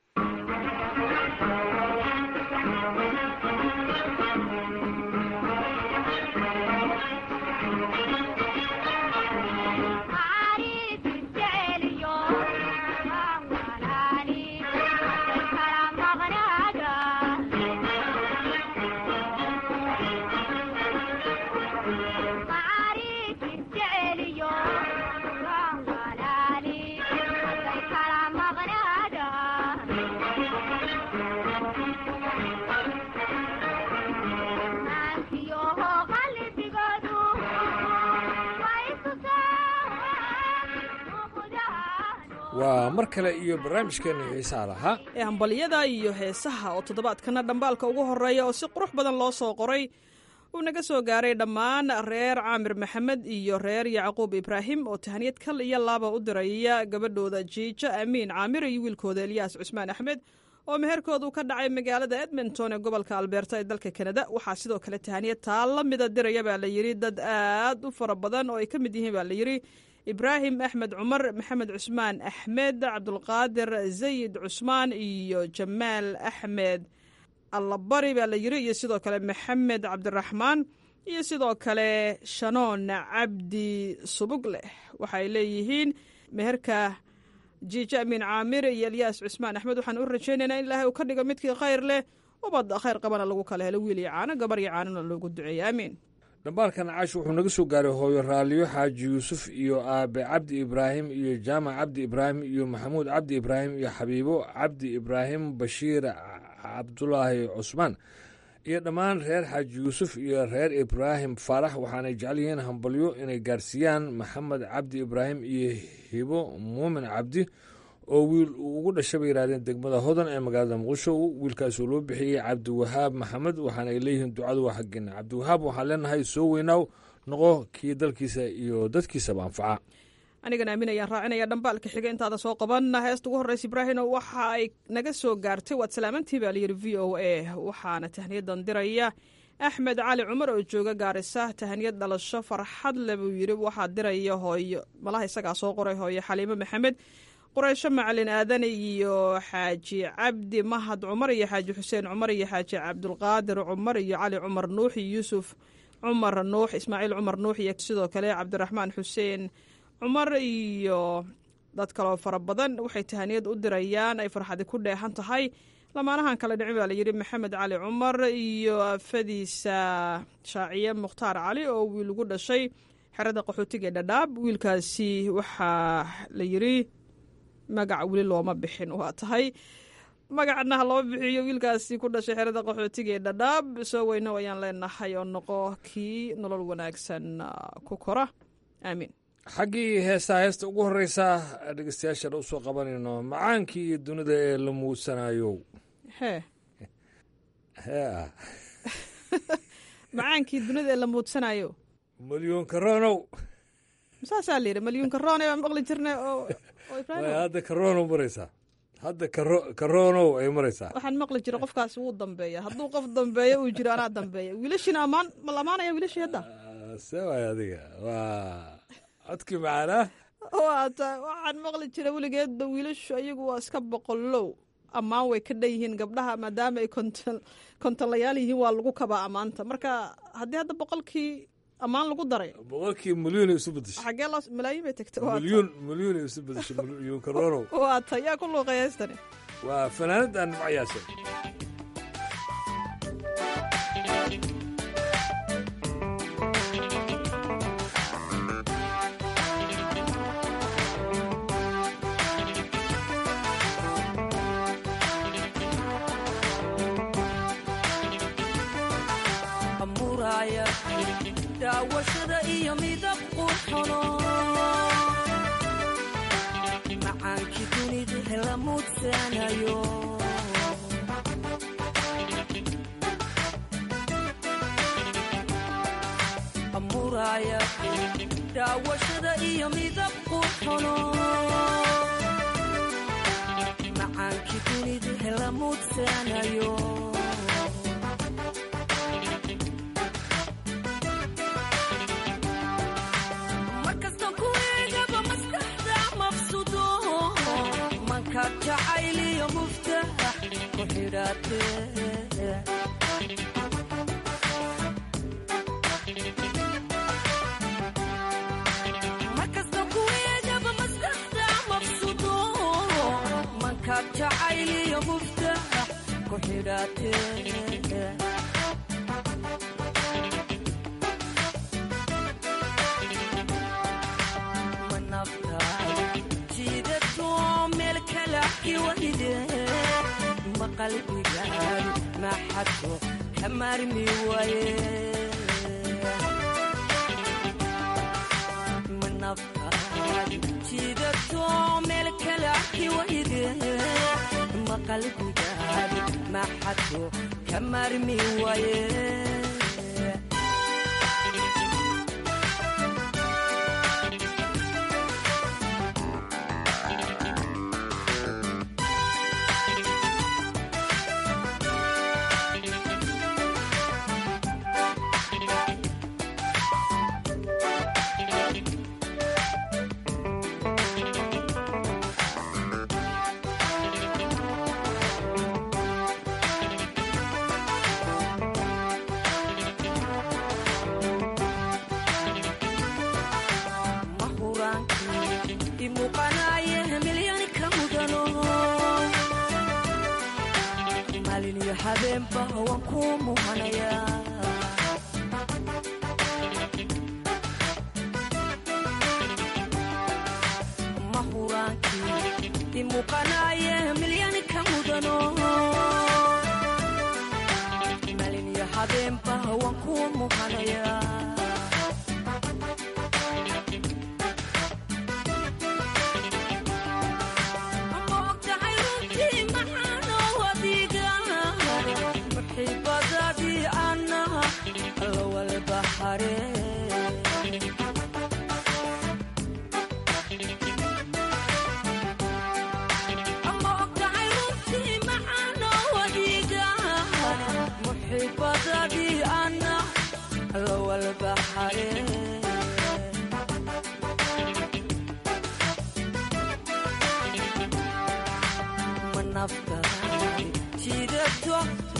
waa mar kale iyo barnaamijkeenna xiisaa lahaa
ee hambalyada iyo heesaha oo toddobaadkana dhambaalka ugu horreeya oo si qurux badan loo soo qoray uu naga soo gaaray dhammaan reer caamir maxamed iyo reer yacquub ibraahim oo tahaniyad kal iyo laaba u diraya gabadhooda jiijo amiin caamir iyo wiilkooda elyaas cusmaan axmed oo meherkoodu ka dhacay magaalada edmonton ee gobolka albeerta ee dalka kanada waxaa sidoo kale tahaniyad taa la mida diraya baa la yidhi dad aad u fara badan oo ay ka mid yihiin baa la yidhi ibraahim axmed cumar maxamed cusmaan axmed cabdulqaadir zayid cusmaan iyo jamaal axmed allabari baa la yiri iyo sidoo kale maxamed cabdiraxmaan iyo sidoo kale shanoon cabdi subug leh waxay leeyihiin meherka jiijo amiin caamir iyo elyaas cusmaan axmed waxaan u rajaynaynaa in ilaahay uu ka dhigo midkii khayr leh ubad khayr qabana lagu kala helo wiil iyo caano gabar iyo caanona loogu duceeya aamiin
dhambaalkan caash wuxuu naga soo gaaray hooyo raaliyo xaaji yuusuf iyo aabe cabdi ibraahim iyo jaamac cabdi ibraahim iyo maxamuud cabdi ibraahim iyo xabiibo cabdi ibraahim bashiir cabdulaahi cusmaan iyo dhammaan reer xaaji yuusuf iyo reer ibraahim faarax waxaanay jecel yihiin hambalyo inay gaarsiiyaan maxamed cabdi ibraahim iyo hibo muumin cabdi oo wiil uu ugu dhashay bay yidhahdeen degmada hodan ee magaalada muqdisho wiilkaasoo loo bixiyey cabdiwahaab maxamed waxaana ay leeyihiin ducadu waa xaggeena cabdiwahaab waxaan leenahay soo weynaaw noqo kii dalkiisa iyo dadkiisaba anfaca
anigana aamin ayaan raacinaya dhambaalka xiga intaada soo qaban heesta ugu horreysa ibraahino waxa ay naga soo gaartay waad salaamantii baa layidhi v o a waxaana tahniyadan diraya axmed cali cumar oo jooga gaarisa tahaniyad dhalasho farxad le buu yidhi waxaa diraya hooyo malaha isagaa soo qoray hooyo xaliimo maxamed qureysho macalin aadan iyo xaaji cabdi mahad cumar iyo xaaji xuseen cumar iyo xaaji cabdulqaadir cumar iyo cali cumar nuux iyo yuusuf cumar nuux ismaaciil cumar nuux iyo sidoo kale cabdiraxmaan xuseen cumar iyo dad kaloo fara badan waxay tahaniyad u dirayaan ay farxadi ku dheehan tahay lamaanahan kale dhicin baa layidhi maxamed cali cumar iyo afadiisa shaaciye mukhtaar cali oo wiil ugu dhashay xerada qaxootiga ee dhadhaab wiilkaasi waxaa la yidhi magac weli looma bixin waa tahay magacna ha loo bixiyo wiilkaasi ku dhashay xerada qaxootiga ee dhadhaab soo weyno ayaan leenahay oo noqo kii nolol wanaagsan ku kora aamiin
xaggii heestaa heesta ugu horreysa dhegeystayaashan u soo qabanayno macaankii iyo dunida ee la muudsanayo
hee
hee
macaankii dunida ee la muudsanayo
malyuunka ronow
saasaa la yidhi malyuunka roone baan maqli jirnay oo oo ibraahim
hadda karonow maraysaa hadda karonow ay maraysaa
waxaan maqli jiray qofkaasi wuu dambeeya hadduu qof dambeeyo uu jiro anaa dambeeya wiilashiina ammaan ma la amaanaya wiilashii hadda
see waay adiga waa codkii macaanaa
waata waxaan maqli jiray weligeedba wiilashu ayagu waa iska boqolow ammaan way ka dhan yihiin gabdhaha maadaama ay konton kontonlayaal yihiin waa lagu kabaa ammaanta marka haddii hadda boqolkii ammaan lagu daray
boqolkii milyuun isu bedeshay
xagee loo malaayiin bay tagtay
milyuun milyuun isu bedeshay milyuunka ronow
waata yaa ku luuqay heestani
waa fanaanadaan macyaashan
daawashada iyo midab qurxono macaankii dunida hela muudsanayo amuraaya daawashada iyo midab qurxono macaankii dunida hela muudsanayo jacayliyo muftax ku xidhaate markasta kuweegaba maskaxda mabsudo mankaad jacayliyo muftax ku xidhaate maqalbigaadu maxadko ka maarmi waaye manafkaadu jiidato meel kale arki wayde maqalbigaadu maxadko ka maarmi waaye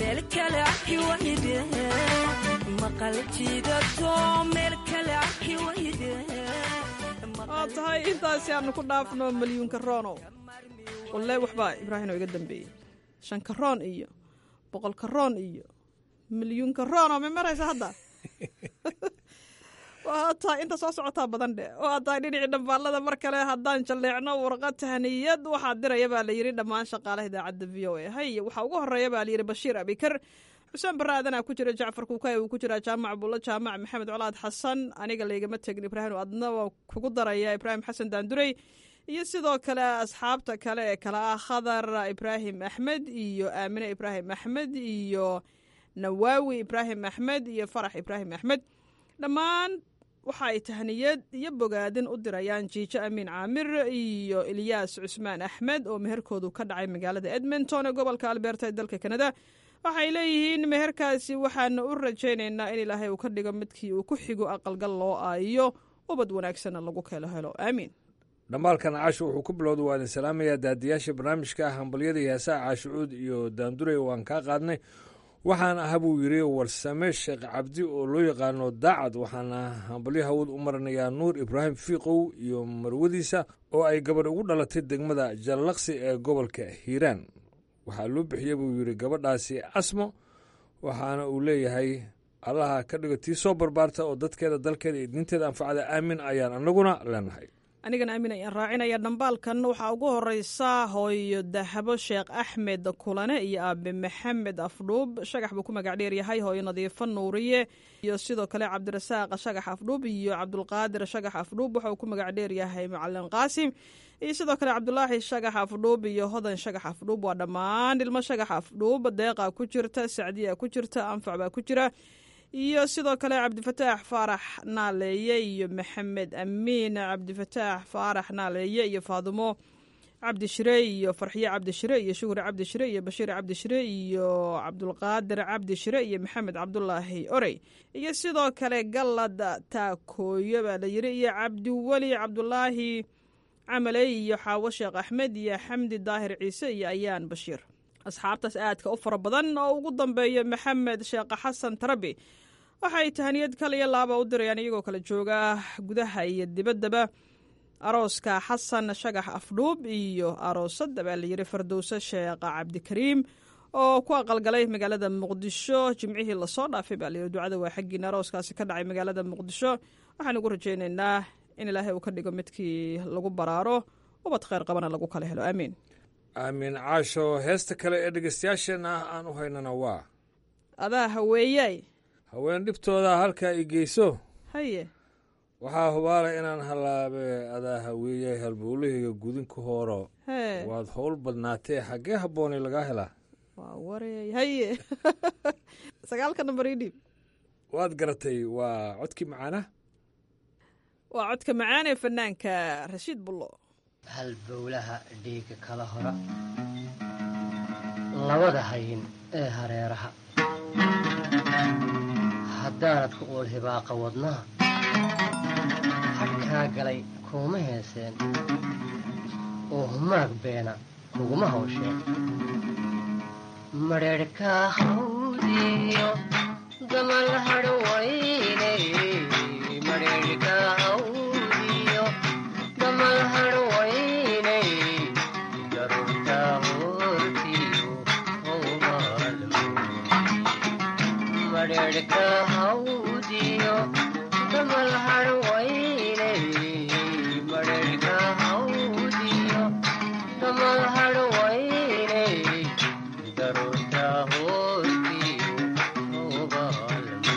meel kale arki wayde maqal jiidato meel kale arki wayde
waa tahay intaasi aanu ku dhaafno malyuunka roonow walle waxbaa ibraahim oo iga dambeeyey shanka roon iyo boqolka roon iyo milyuunka roonoo ma maraysa hadda waa tahay inta soo socotaa badan dhe waa tahay dhinacii dhambaalada mar kale haddaan jalleecno warqad tahniyad waxaa diraya baa layidhi dhammaan shaqaalaha idaacadda v o a hay waxaa ugu horeeya baa layidhi bashiir abikar xuseen barre aadanaa ku jira jacfar kuukay uu ku jiraa jaamac buulo jaamac maxamed colaad xasan aniga laygama tegin ibraahim adna waa kugu daraya ibraahim xasan daandurey iyo sidoo kale asxaabta kale ee kale ah khadar ibraahim axmed iyo aamine ibraahim axmed iyo nawaawi ibraahim axmed iyo farax ibraahim axmed dhammaan waxa ay tahniyad iyo bogaadin u dirayaan jiijo amiin caamir iyo ilyaas cusmaan axmed oo meherkoodu ka dhacay magaalada edmonton ee gobolka alberta ee dalka kanada waxay leeyihiin meherkaasi waxaana u rajaynaynaa in ilaahay uu ka dhigo midkii uu ku xigo aqalgal loo aayo ubad wanaagsanna lagu kelo helo aamiin
dhambaalkan caasho wuxuu ku bilowda waa idin salaamayaa daadiyaasha barnaamijka hambalyada iyo heesaha caashucuud iyo daandurey waan kaa qaadnay waxaan aha buu yidhi warsame sheekh cabdi oo loo yaqaano daacad waxaana hambalyo hawad u marinayaa nuur ibraahim fiiqow iyo marwadiisa oo ay gabadh ugu dhalatay degmada jallaqsi ee gobolka hiiraan waxaa loo bixiyey buu yidhi gabadhaasi asmo waxaana uu leeyahay allaha ka dhigo tii soo barbaarta oo dadkeeda dalkeeda iyo diinteeda anfacda aamin ayaan annaguna leenahay
anigana aamin ayaan raacinaya dhambaalkan waxaa ugu horeysa hooyo dahabo sheekh axmed kulane iyo aabe maxamed afdhuub shagax buu ku magac dheer yahay hooyo nadiifo nuuriye iyo sidoo kale cabdirasaaq shagax afdhuub iyo cabdulqaadir shagax afdhuub waxa uu ku magac dheer yahay macalin qaasim iyo sidoo kale cabdulaahi shagax afdhuub iyo hodan shagax afdhuub waa dhammaan ilmo shagax afdhuub deeqa ku jirta sacdiya ku jirta anfac baa ku jira iyo sidoo kale cabdifataax faarax naaleeye iyo maxamed amiin cabdifataax faarax naaleeye iyo faadumo cabdishire iyo farxiye cabdishire iyo shuhri cabdishire iyo bashiir cabdishire iyo cabdulqaadir cabdishire iyo maxamed cabdulaahi orey iyo sidoo kale gallad taakooyo baa layiri iyo cabdiweli cabdulaahi camaley iyo xaawo sheekh axmed iyo xamdi daahir ciise iyo ayaan bashiir asxaabtaas aadka u fara badan oo ugu dambeeya maxamed sheekh xasan tarabi waxay tahaniyad kal iyo laaba u dirayaan iyagoo kala jooga gudaha iyo dibaddaba arooska xasan shagax afdhuub iyo aroosada baa layidhi fardowse sheekh cabdikariim oo ku aqalgalay magaalada muqdisho jimcihii lasoo dhaafay baa layidhi ducada waa xaggiina arooskaasi ka dhacay magaalada muqdisho waxaan ugu rajaynaynaa in ilaahay uu ka dhigo midkii lagu baraaro ubad kheyr qabana lagu kala helo aamiin
aamin caasho heesta kale ee dhegeystayaasheenna ah aan u haynana waa
adaa haweeyay
haween dhibtooda halkaa i geyso
haye
waxaa hubaala inaan hallaabe adaa haweeyay halbowlahayga gudinka hooro
hee
waad howl badnaatee xaggee habboonay lagaa helaa
waa wareey haye sagaalka nambar ii dhiib
waad garatay waa codkii macaana
waa codka macaan ee fanaanka rashiid bullo
halbowlaha dhiiga kala hora labada hayin ee hareeraha haddaanad ku uul hibaaqa wadnaha hadhkaa galay kuuma heeseen oo humaag beena kuguma hawsheen madheedhkaa hawdiyo damal hadhwayne madheedhkaa hawdiyo damal hadhwayne garurtaa hortiyo howbaalmo madheedhkaa hawdiyo damal hadhwayne madheedhkaa hawdiyo damal hadhwayne garurtaa hortiyo howbaalmo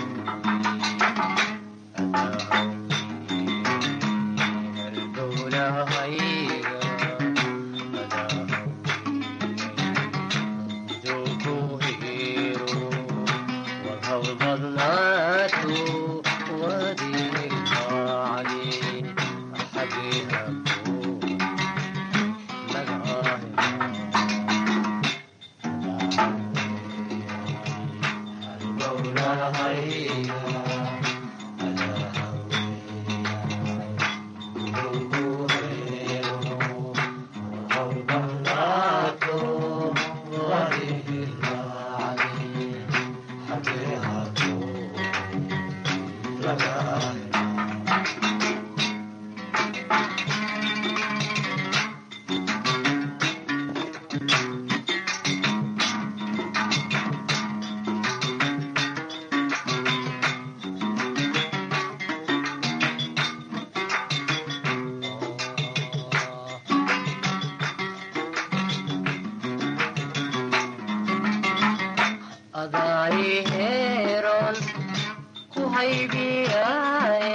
adaayiheeron ku haybiyaye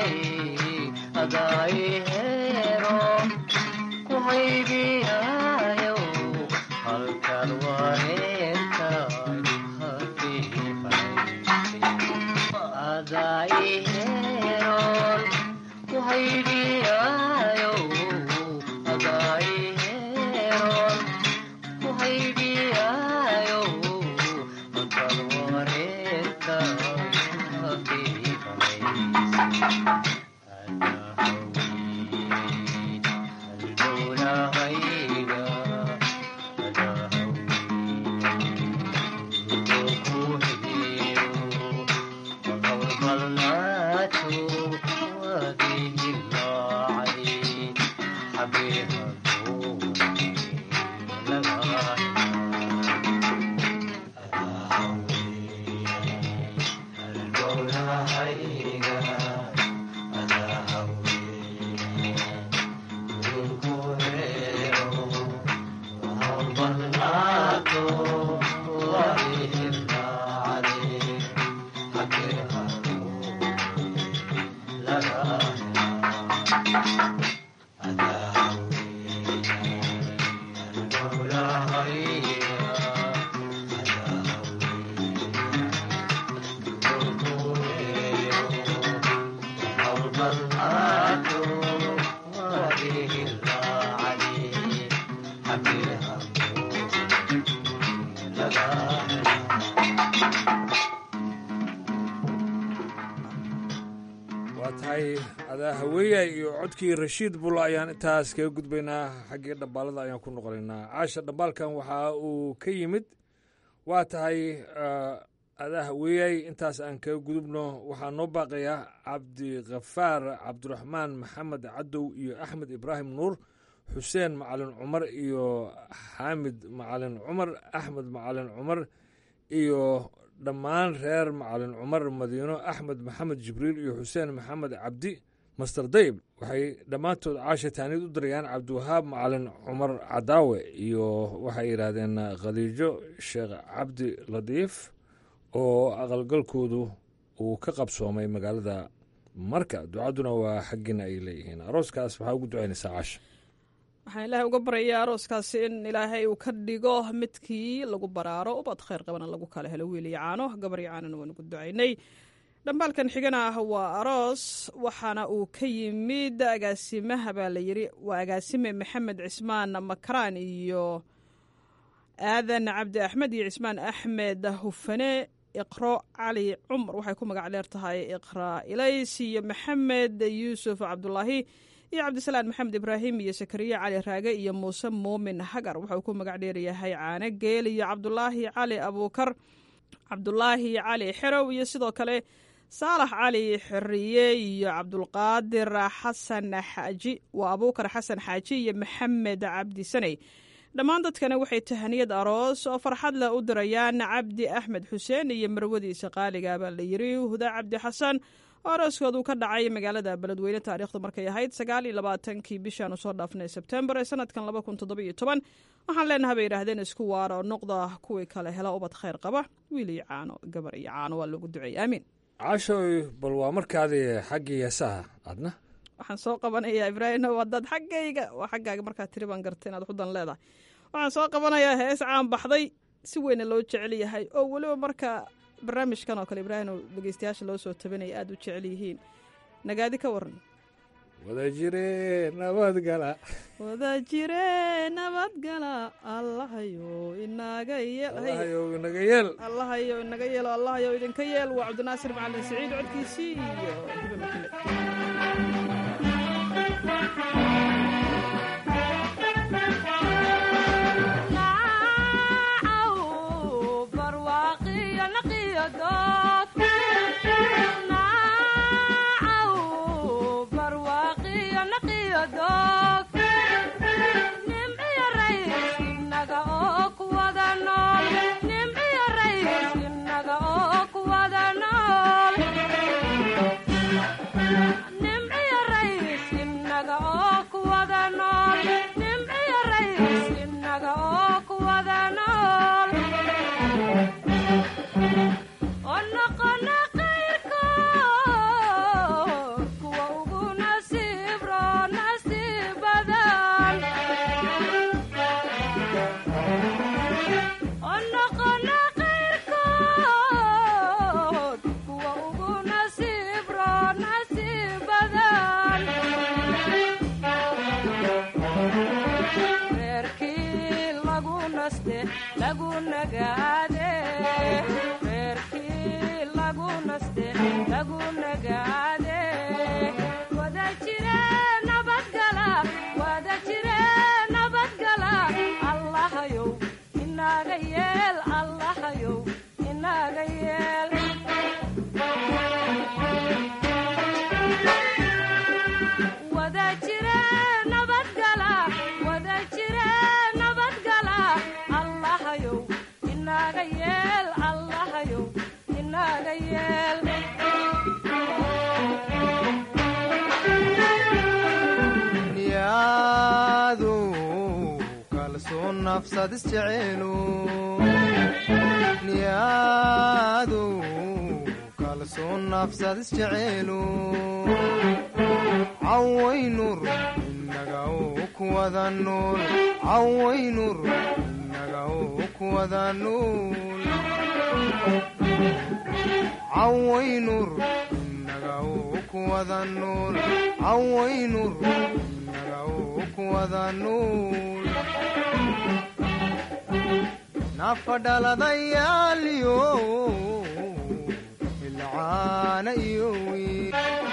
adaayiheeron ku haybiyayo halkan wareertay adaayiheeron ku haybiyayo adaayiheeron ku haybiyayo halkan wareertay
waa tahay adaa haweeya iyo codkii rashiid bulla ayaan intaas kaga gudbaynaa xaggii dhambaalada ayaan ku noqonaynaa caasha dhambaalkan waxa uu ka yimid waa tahay adaa haweeyay intaas aan kaga gudubno waxaa noo baaqayaa cabdikhafaar cabdiraxmaan maxamed cadow iyo axmed ibraahim nuur xuseen macalin cumar iyo xaamid macalin cumar axmed macalin cumar iyo dhammaan reer macalin cumar madiino axmed maxamed jibriil iyo xuseen maxamed cabdi master dayb waxay dhammaantood caasha taaniyad u dirayaan cabdiwahaab macalin cumar cadaawe iyo waxay yidhaahdeen khadiijo sheekh cabdi ladiif oo aqalgalkoodu uu ka qabsoomay magaalada marka ducadduna waa xaggiina ay leeyihiin arooskaas waxaa ugu ducaynaysaa caasha
waxaan ilaahay uga baryayaa arooskaasi in ilaahay uu ka dhigo midkii lagu baraaro ubad khayr qabana lagu kala helo wiil iyo caano gabar iyo caanona waan ugu ducaynay dhambaalkan xigana ah waa aroos waxaana uu ka yimid agaasimaha baa la yiri waa agaasime maxamed cismaan makaraan iyo aadan cabdi axmed iyo cismaan axmed hufane iqro cali cumar waxay ku magac dheer tahay iqra ilays iyo maxamed yuusuf cabdulaahi iyo cabdisalaan maxamed ibraahim iyo sakariya cali raage iyo muuse muumin hagar wuxuu ku magac dheeryahay caane geel iyo cabdulaahi cali abuukar cabdulaahi cali xerow iyo sidoo kale saalax cali xiriye iyo cabdulqaadir xasan xaaji waa abuukar xasan xaaji iyo maxamed cabdi saney dhammaan dadkana waxay tahaniyad aroos oo farxad leh u dirayaan cabdi axmed xuseen iyo marwadiisa qaaliga baa la yiri huda cabdi xasan oo arooskoodu ka dhacay magaalada beledweyne taariikhdu markay ahayd sagaal iyo labaatankii bishaan usoo dhaafnay sebtembar ee sanadkan laba kun toddoba iyo toban waxaan leenaha bay yidhaahdeen isku waara oo noqda kuwii kale hela ubad khayr qaba wiil iyo caano gabar iyo caano waa loogu duceeyey aamiin
caashoy bal waa markaadii xaggii heesaha adna
waxaan soo qabanayaa ibraahino wadaad xaggayga waa xaggaaga markaa tiri baan gartay inaad xudan leedahay waxaan soo qabanayaa hees caan baxday si weyna loo jecel yahay oo weliba marka barnaamijkan oo kale ibraahim oo dhegeystayaasha loo soo tabanaya aada u jecel yihiin nagaadi ka waran
wada jire nabadgala
wada jire nabadgala allahayo inaga
allahayow inaga yeel
allahayo inaga yeelo allahayo idinka yeel waa cabdinaasir macalin saciid codkiisii iyo hibe makile
inaga yeel wada jire nabadgala wada jire nabadgala allahayow inaga yeel allahayow inaga yeel
niyadu kalsoon nafsad isjecelu niyadu kalsoon nafsad isjecelu cawaynur inaga u kuwada nool cawaynur inaga u kuwada nool cawaynur inaga u kuwada nool cawaynur inaga u kuwada nool nafadhaladayaaliyo ilcaana iyo wiil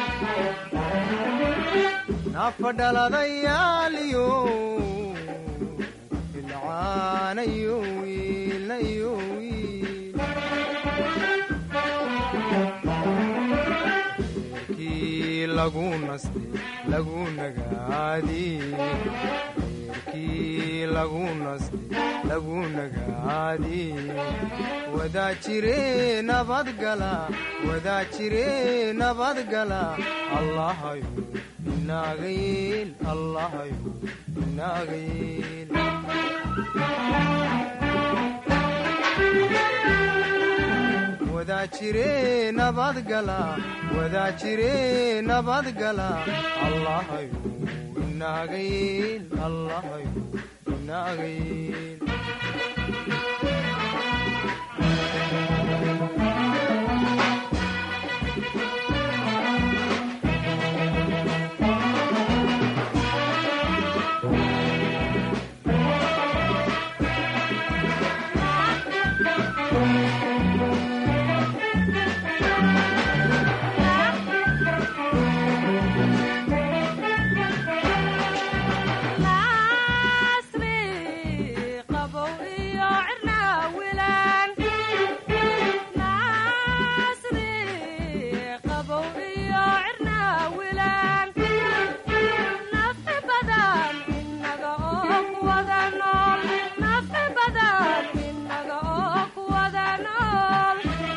nafadhaladayaaliyo ilcaana iyo wiilna iyo wiil kii lagu naste lagu nagaadi kii lagu naste lagu nagaadi wadaa jire nabadgala wadaa jire nabadgala allahayo inaga yeel allahayo inaga yeel wadaa jire nabadgala wadaa jire nabadgala allahayo inaga yeel allahayo inaga yeel
nasri qabow iyo cirnaawilan nasri qabow iyo cirnaawilan nafi badan inaga oo kuwada nool nafi badan inaga oo kuwada nool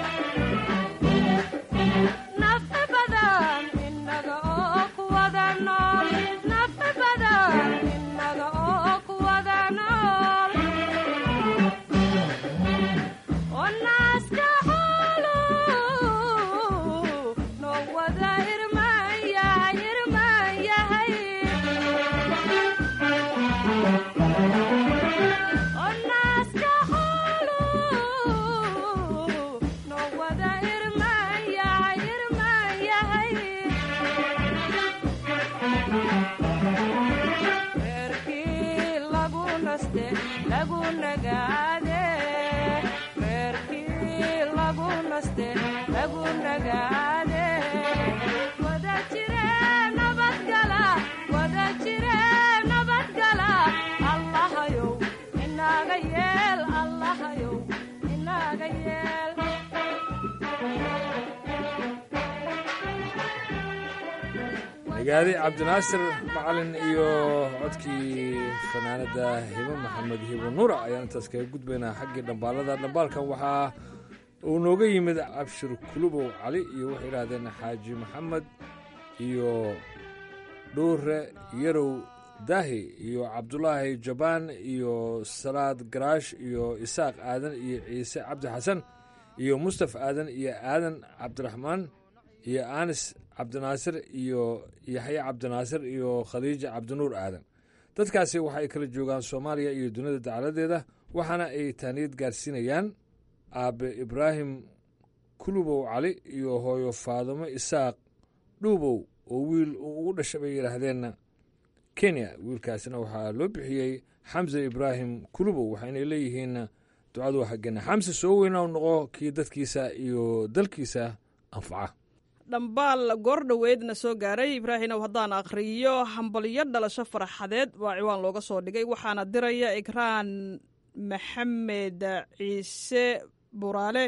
nafi badan inaga oo kuwada nool nafi badan inaga oo kuwada nool oo naaska xoolo noo wada irmaan yahay irmaan yahay oo naaska xoolo noo wada irmaan yahay irmaan yahay reerkii lagu naste lagu nagaade reerkii lagu naste lagu nagaade wada jire nabadgala wada jire nabadgala allahayow inaga yeel allahayow inaga yeel
nagaadi cabdinaasir macalin iyo codkii fanaanada hibo maxamed hibo nuura ayaan intaas kaga gudbaynaa xaggii dhambaalada dhambaalkan waxaa uu nooga yimid cabshir kulubow cali iyo waxay idhaahdeen xaaji maxamed iyo dhuure yarow daahi iyo cabdulaahi jabaan iyo salaad garaash iyo isaaq aadan iyo ciise cabdi xasan iyo mustaf aadan iyo aadan cabdiraxmaan iyo anis cabdinaasir iyo yaxye cabdinaasir iyo khadiija cabdinuur aadan dadkaasi waxay kala joogaan soomaaliya iyo dunida dacaladeeda waxaana ay taaniyad gaarsiinayaan aabe ibraahim kulubow cali iyo hooyo faadumo isaaq dhuubow oo wiil uu ugu dhashay bay yidhaahdeen kenya wiilkaasina waxaa loo bixiyey xamse ibraahim kulubow waxayna leeyihiin ducadu xaggeena xamse soo weynaw noqo kii dadkiisa iyo dalkiisa anfaca
dhambaal goor dhoweedna soo gaaray ibraahimow haddaan akhriyo hambalyo dhalasho faraxadeed waa ciwaan looga soo dhigay waxaana diraya ikraan maxamed ciise buraale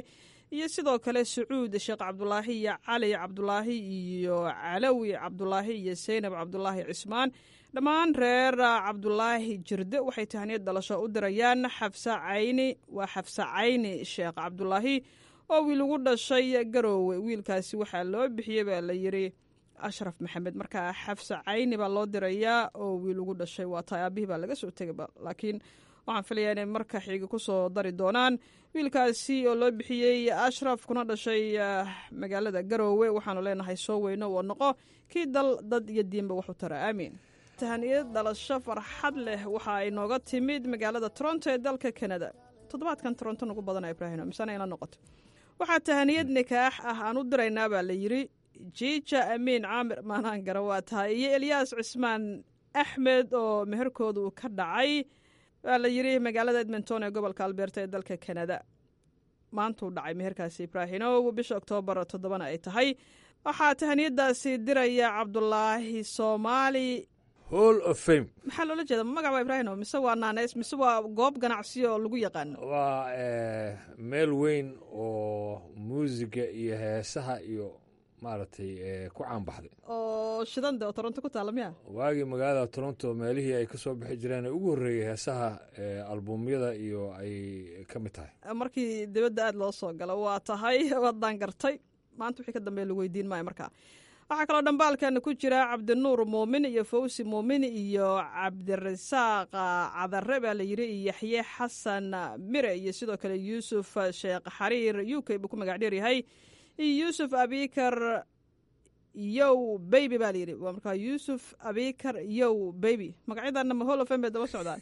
iyo sidoo kale sacuud sheekh cabdulaahi iyo cali cabdulaahi iyo calawi cabdulaahi iyo seynab cabdulaahi cismaan dhammaan reer cabdulaahi jirde waxay tahaniyad dhalasho u dirayaan xafsa cayni waa xafsa cayni sheekh cabdulaahi oo wiil ugu dhashay garoowe wiilkaasi waxaa loo bixiyey baa la yiri ashraf maxamed markaa xafsa cayni baa loo dirayaa oo wiil ugu dhashay waa tahay aabihii baa laga soo tegaba laakiin waxaan filayaa inay marka xiga ku soo dari doonaan wiilkaasi oo loo bixiyey ashraf kuna dhashay magaalada garoowe waxaanu leenahay soo weyno oo noqo kii dal dad iyo diinba waxu tara aamiin tahaniyad dhalasho farxad leh waxa ay nooga timid magaalada toronto ee dalka kanada toddobaadkan toronto nagu badana ibraahim misana ila noqoto waxaa tahaniyad nikaax ah aan u diraynaa baa la yiri jiija amiin caamir maanaan gara waa tahay iyo elyaas cismaan axmed oo meherkooda uu ka dhacay waa la yiri magaalada edmonton ee gobolka albeerta ee dalka kanada maantuu dhacay meherkaasi ibraahimow bisha oktoobar toddobana ay tahay waxaa tahaniyadaasi diraya cabdulaahi soomaali
hall of fame
maxaa loola jeeda magac waa ibraahimo mise waa naaneys mise waa goob ganacsi oo lagu yaqaano
waa meel weyn oo muusiga iyo heesaha iyo maaragtay ku caanbaxday
oo shidande oo toronto ku taala miya
waagii magaalada toronto meelihii ay ka soo bixi jireen ee ugu horreeyey heesaha albumyada iyo ay ka mid tahay
markii dibadda aada loo soo galo waa tahay waadaan gartay maanta wixii ka dambeya lagu weydiin maayo markaa waxaa kaloo dhambaalkan ku jira cabdinuur muumin iyo fawsi muumin iyo cabdirasaaq cadare baa la yiri iyo yaxye xasan mire iyo sidoo kale yuusuf sheekh xariir u k buu ku magac dheer yahay iyo yuusuf abikar yow baby baa layidhi waa markaa yuusuf abikar yow baby magacyadana ma holofen bay daba socdaan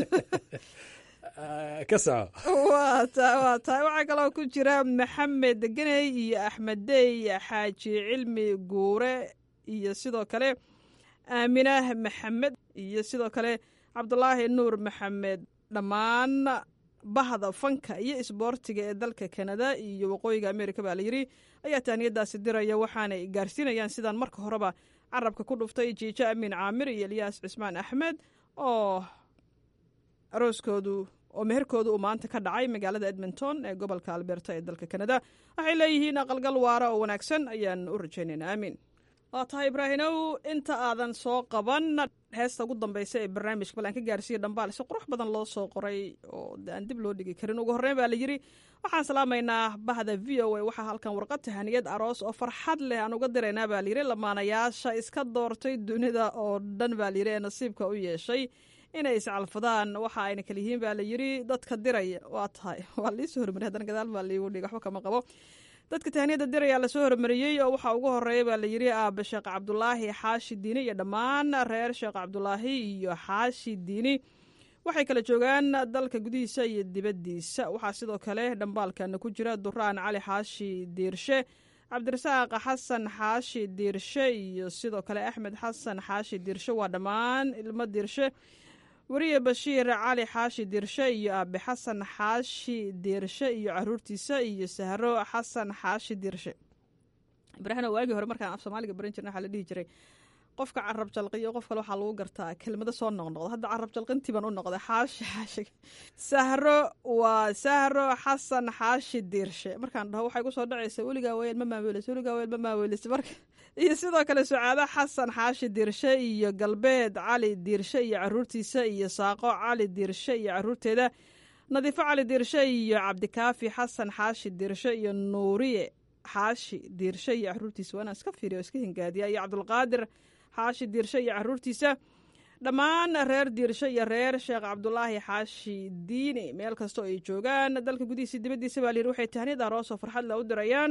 ka soco
waa ta waa tahay waxaa kaloo ku jira maxamed geney iyo axmed dey xaaji cilmi guure iyo sidoo kale aaminah maxamed iyo sidoo kale cabdulaahi nuur maxamed dhammaan bahda fanka iyo isboortiga ee dalka kanada iyo waqooyiga amerika baa layidhi ayaa taaniyadaasi diraya waxaanay gaarsiinayaan sidaan marka horeba carabka ku dhuftay jiijo amiin caamir iyo elyaas cismaan axmed oo arooskoodu oo meherkooda uu maanta ka dhacay magaalada edmonton ee gobolka alberta ee dalka kanada waxay leeyihiin aqalgal waara oo wanaagsan ayaan u rajaynaynaa aamiin waa tahay ibraahimow inta aadan soo qaban heesta ugu dambeysa ee barnaamijka bal aan ka gaarsiiya dhambaal si qurux badan loo soo qoray oo aan dib loo dhigi karin ugu horreyn baa la yidhi waxaan salaamaynaa bahda v o a waxaa halkan warqad tahaniyad aroos oo farxad leh aan uga diraynaa baa layidhi lamaanayaasha iska doortay dunida oo dhan baa layidhi ee nasiibka u yeeshay inay iscalfadaan waxa ayna kala yihiin baa la yidhi dadka diraya waa tahay waa liisoo hormariyay haddana gadaal baa liigu dhig waxba kama qabo dadka tahaniyada diraya lasoo hormariyey oo waxaa ugu horeeya baa la yidhi aabe sheekh cabdulaahi xaashi diini iyo dhammaan reer sheekh cabdulaahi iyo xaashi diini waxay kala joogaan dalka gudihiisa iyo dibaddiisa waxaa sidoo kale dhambaalkana ku jira duraan cali xaashi diirshe cabdirasaaq xasan xaashi diirshe iyo sidoo kale axmed xasan xaashi diirshe waa dhammaan ilmo diirshe weriye bashiir cali xaashi diirshe iyo aabe xasan xaashi diirshe iyo caruurtiisa iyo sahro xasan xaashi diirshe ibraahim waagii hore markaan af soomaaliga baran jirna waxaa la dhihi jiray qofka carab jalqiyo qof kale waxaa lagu gartaa kelmado soo noqnoqda hadda carab jalqintii baan u noqday xaashi xaashi sahro waa sahro xasan xaashi diirshe markaan dhaho waxay kusoo dhacaysa weligaa weyel ma maaweelisa weligaa weyel ma maaweelisa marka iyo sidoo kale sucaado xasan xaashi diirshe iyo galbeed cali diirshe iyo caruurtiisa iyo saaqo cali diirshe iyo caruurteeda nadiifo cali diirshe iyo cabdikaafi xasan xaashi diirshe iyo nuuriye xaashi diirshe iyo caruurtiisa waa inaan iska fiiriyo iska hingaadiya iyo cabdulqaadir xaashi diirshe iyo caruurtiisa dhammaan reer diirshe iyo reer sheekh cabdulaahi xaashi diini meel kastoo ay joogaan dalka gudihiisa dibaddiisa baa layidhi waxay tahniyad aroosoo farxad la u dirayaan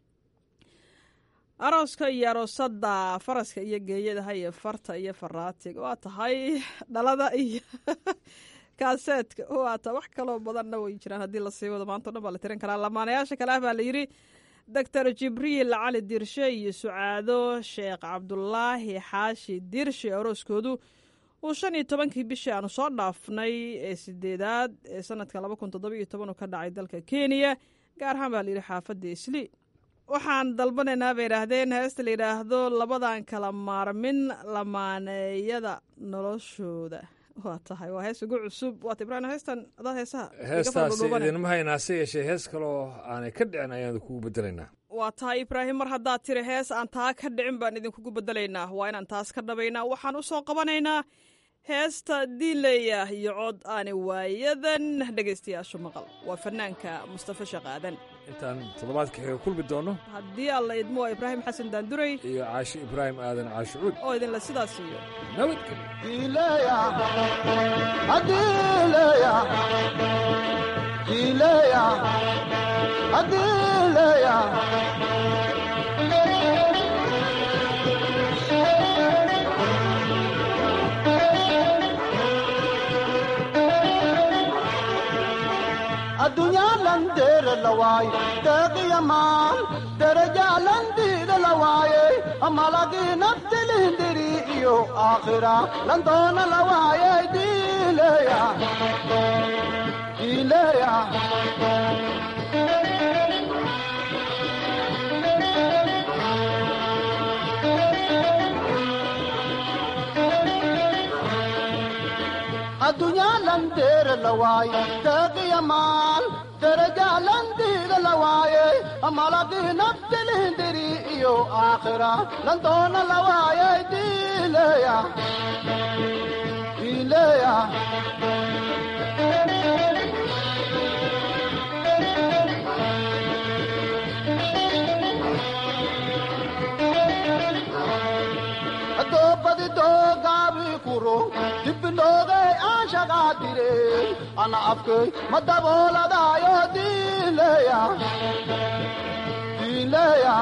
arooska iyo aroosada faraska iyo geeyadaha iyo farta iyo faraatiga waa tahay dhalada iyo kaaseedka waa tahay wax kaloo badanna way jiraan haddii lasii wado maanta o dhan baa la tirin karaa lamaanayaasha kale ah baa la yidhi doctor jibriil cali diirshe iyo sucaado sheekh cabdulaahi xaashi diirshe arooskoodu uu shan iyo tobankii bishii aanu soo dhaafnay ee sideedaad ee sanadka laba kun toddoba iyo toban uu ka dhacay dalka kenya gaar ahaan baa layidhi xaafadda isli waxaan dalbanaynaa bay idhaahdeen heesta la yidhaahdo labadan kala maarmin lamaaneeyada noloshooda waa tahay waa hees ugu cusub waata ibraahim heestan adaad heesaha
heestaasi idinma haynaa se yeeshee hees kaloo aanay ka dhicin ayaan kugu bedelaynaa
waa tahay ibraahim mar haddaad tiri hees aan taa ka dhicin baan idinkugu bedelaynaa waa inaan taas ka dhabaynaa waxaan u soo qabanaynaa heesta diileya iyo cod aani waayadan dhegaystayaashu maqal waa fanaanka mustafa sheekh aadan
intaan toddobaadka xiga kulmi doono
haddii alla idmo waa ibraahim xasan daanduray
iyo caashi ibraahim aadan caashicuud
oo idinla sidaas iyo
addunyaa dheere la waaye deeqiya maal derajaa landiida la waaye amalagii naftilindiri iyo aakhira landoona la waaye diileya diileya addunyaa landeere la waaye deeqiya maal derajaa landiida la waaye amalagii naftilindiri iyo aakhira landoona la waaye diileya diileya doobadi doogaabi kuro dibbinoogay aan shaqaadire ana afkay ma dabooladaayo diileya diileya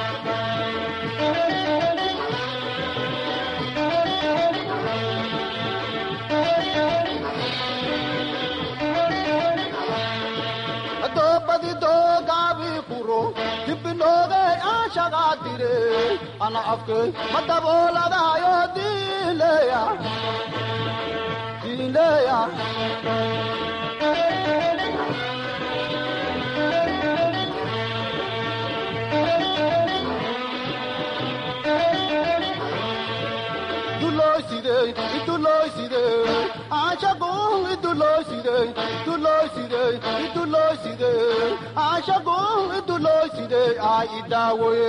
doobadi doogaabi kuro dibbinoogay aan shaqaadire ana afkay ma dabooladaayo diileya diileya dulooside idulooside aashagun idulooside idulooside idulooside aashagun idulooside aa idaawoye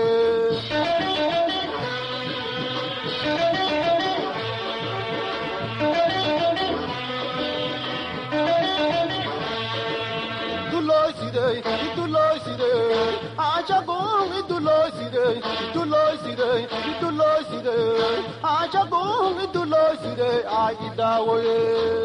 idulooside idulooside aashagun idulooside idulooside idulooside aashagun idulooside aa idaawoye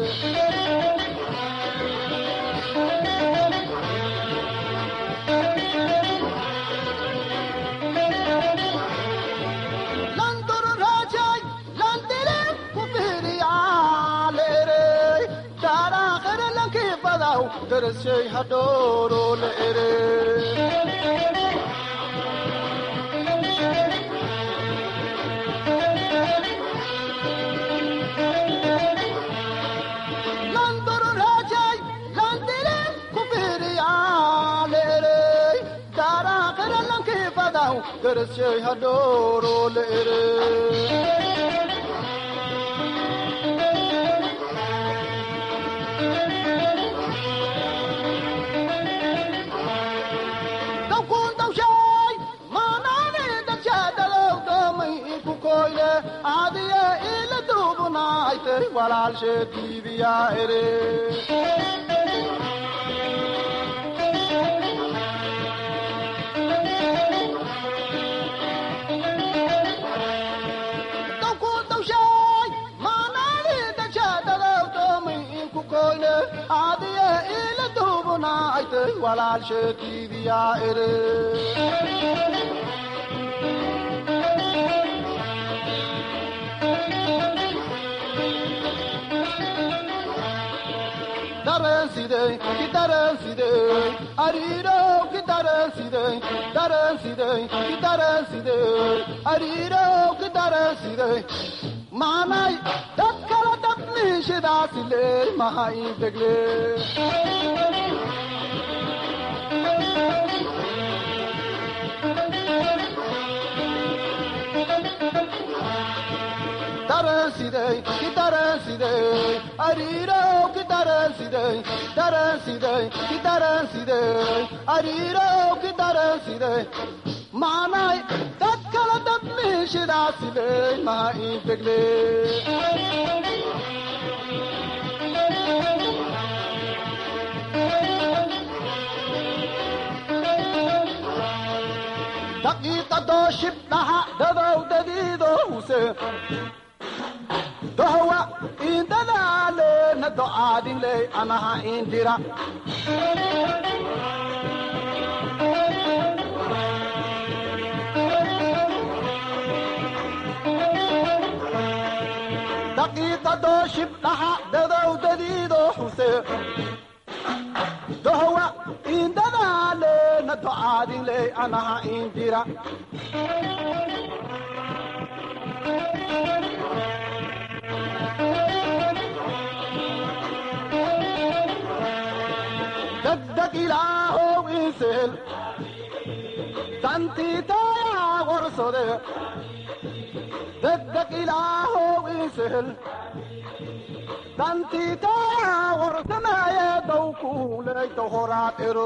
darashay hadhooro la ere landororajay landire kubiriya la ere darakara lanki badaw darashay hadhooro la ere adiye ila duubunaaytay walaalsheediibiyaa ere adiye ila duubunaaytay walaalsheediibiyaa ere dareensidey ki dareensidey ariirow ki dareensidey dareensidey ki dareensidey ariirow ki dareensidey maanay dad kala dabniishidaasile maha integle dareensidey ki dareensidey ariirow ki dareensidey dareensidey ki dareensidey ariirow ki dareensidey maanay dad kala dad mihishidaasiday maha integle daqiiqadoo shibdhaha dadowdadiido huse dohwa indadaalena do'aadinley anaha indira daqiiqadoo shibdhaha dadowdadiido huse dohwa indadaalena do'aadinley anaha indira degdeg ilaahow insehel dantiitayaa warsode degdeg ilaahow insehel dantiitayaa warsanaaye dawkuuleyta horaad ero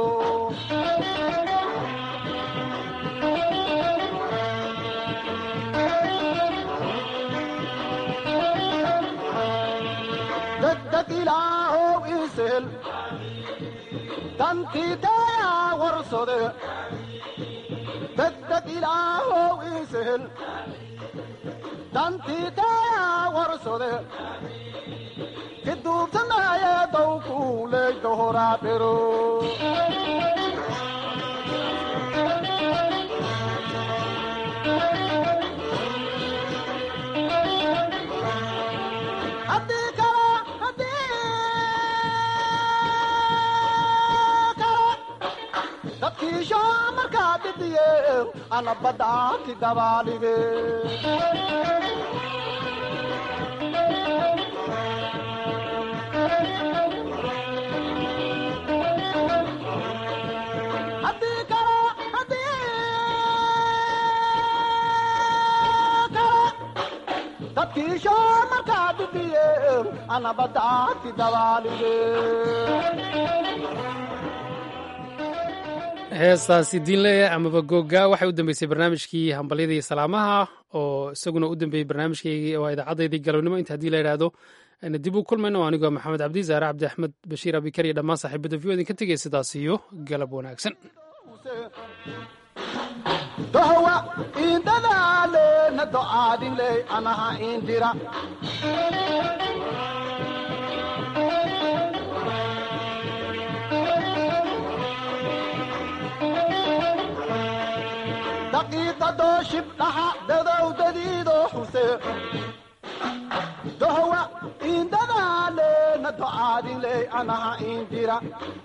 degdeg ilaahow insehel dantiitayaa warsode degdeg ilaahow insehel dantiitayaa warsode kiduubsanaaye dawkuuleyta horaad ero haddii kale haddii kale dadkiisho markaa dhidiye ana baddaanti dabaalige haddii kale haddii kale dadkiisho markaa dhidiye ana baddaanti dabaalige
heestaasi diinleya amaba googa waxay u dambeysay barnaamijkii hambalyada iyo salaamaha oo isaguna u dambeeyey barnaamijkaygii oo idaacaddaydii galabnimo inta haddii la idhaahdo ayna dib u kulmayno anigoo maxamed cabdi zaare cabdi axmed bashiir abikar iyo dhammaan saaxiibada vio idinka tegaya sidaas iyo galab wanaagsan
dohwa indadaalena do'aadinley anaha indira daqiiqadoo shibdhaha dadowdadiido huse dohwa indadaalena do'aadinley anaha indira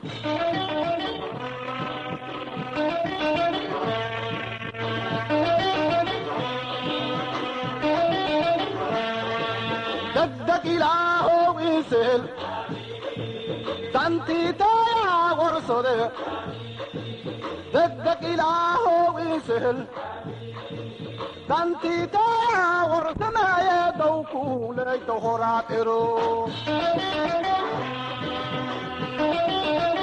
degdeg ilaahow insehel dantiitayaa warsode degdeg ilaahow insehel dantiitayaa warsanaaye dawkuuleyta horaad ero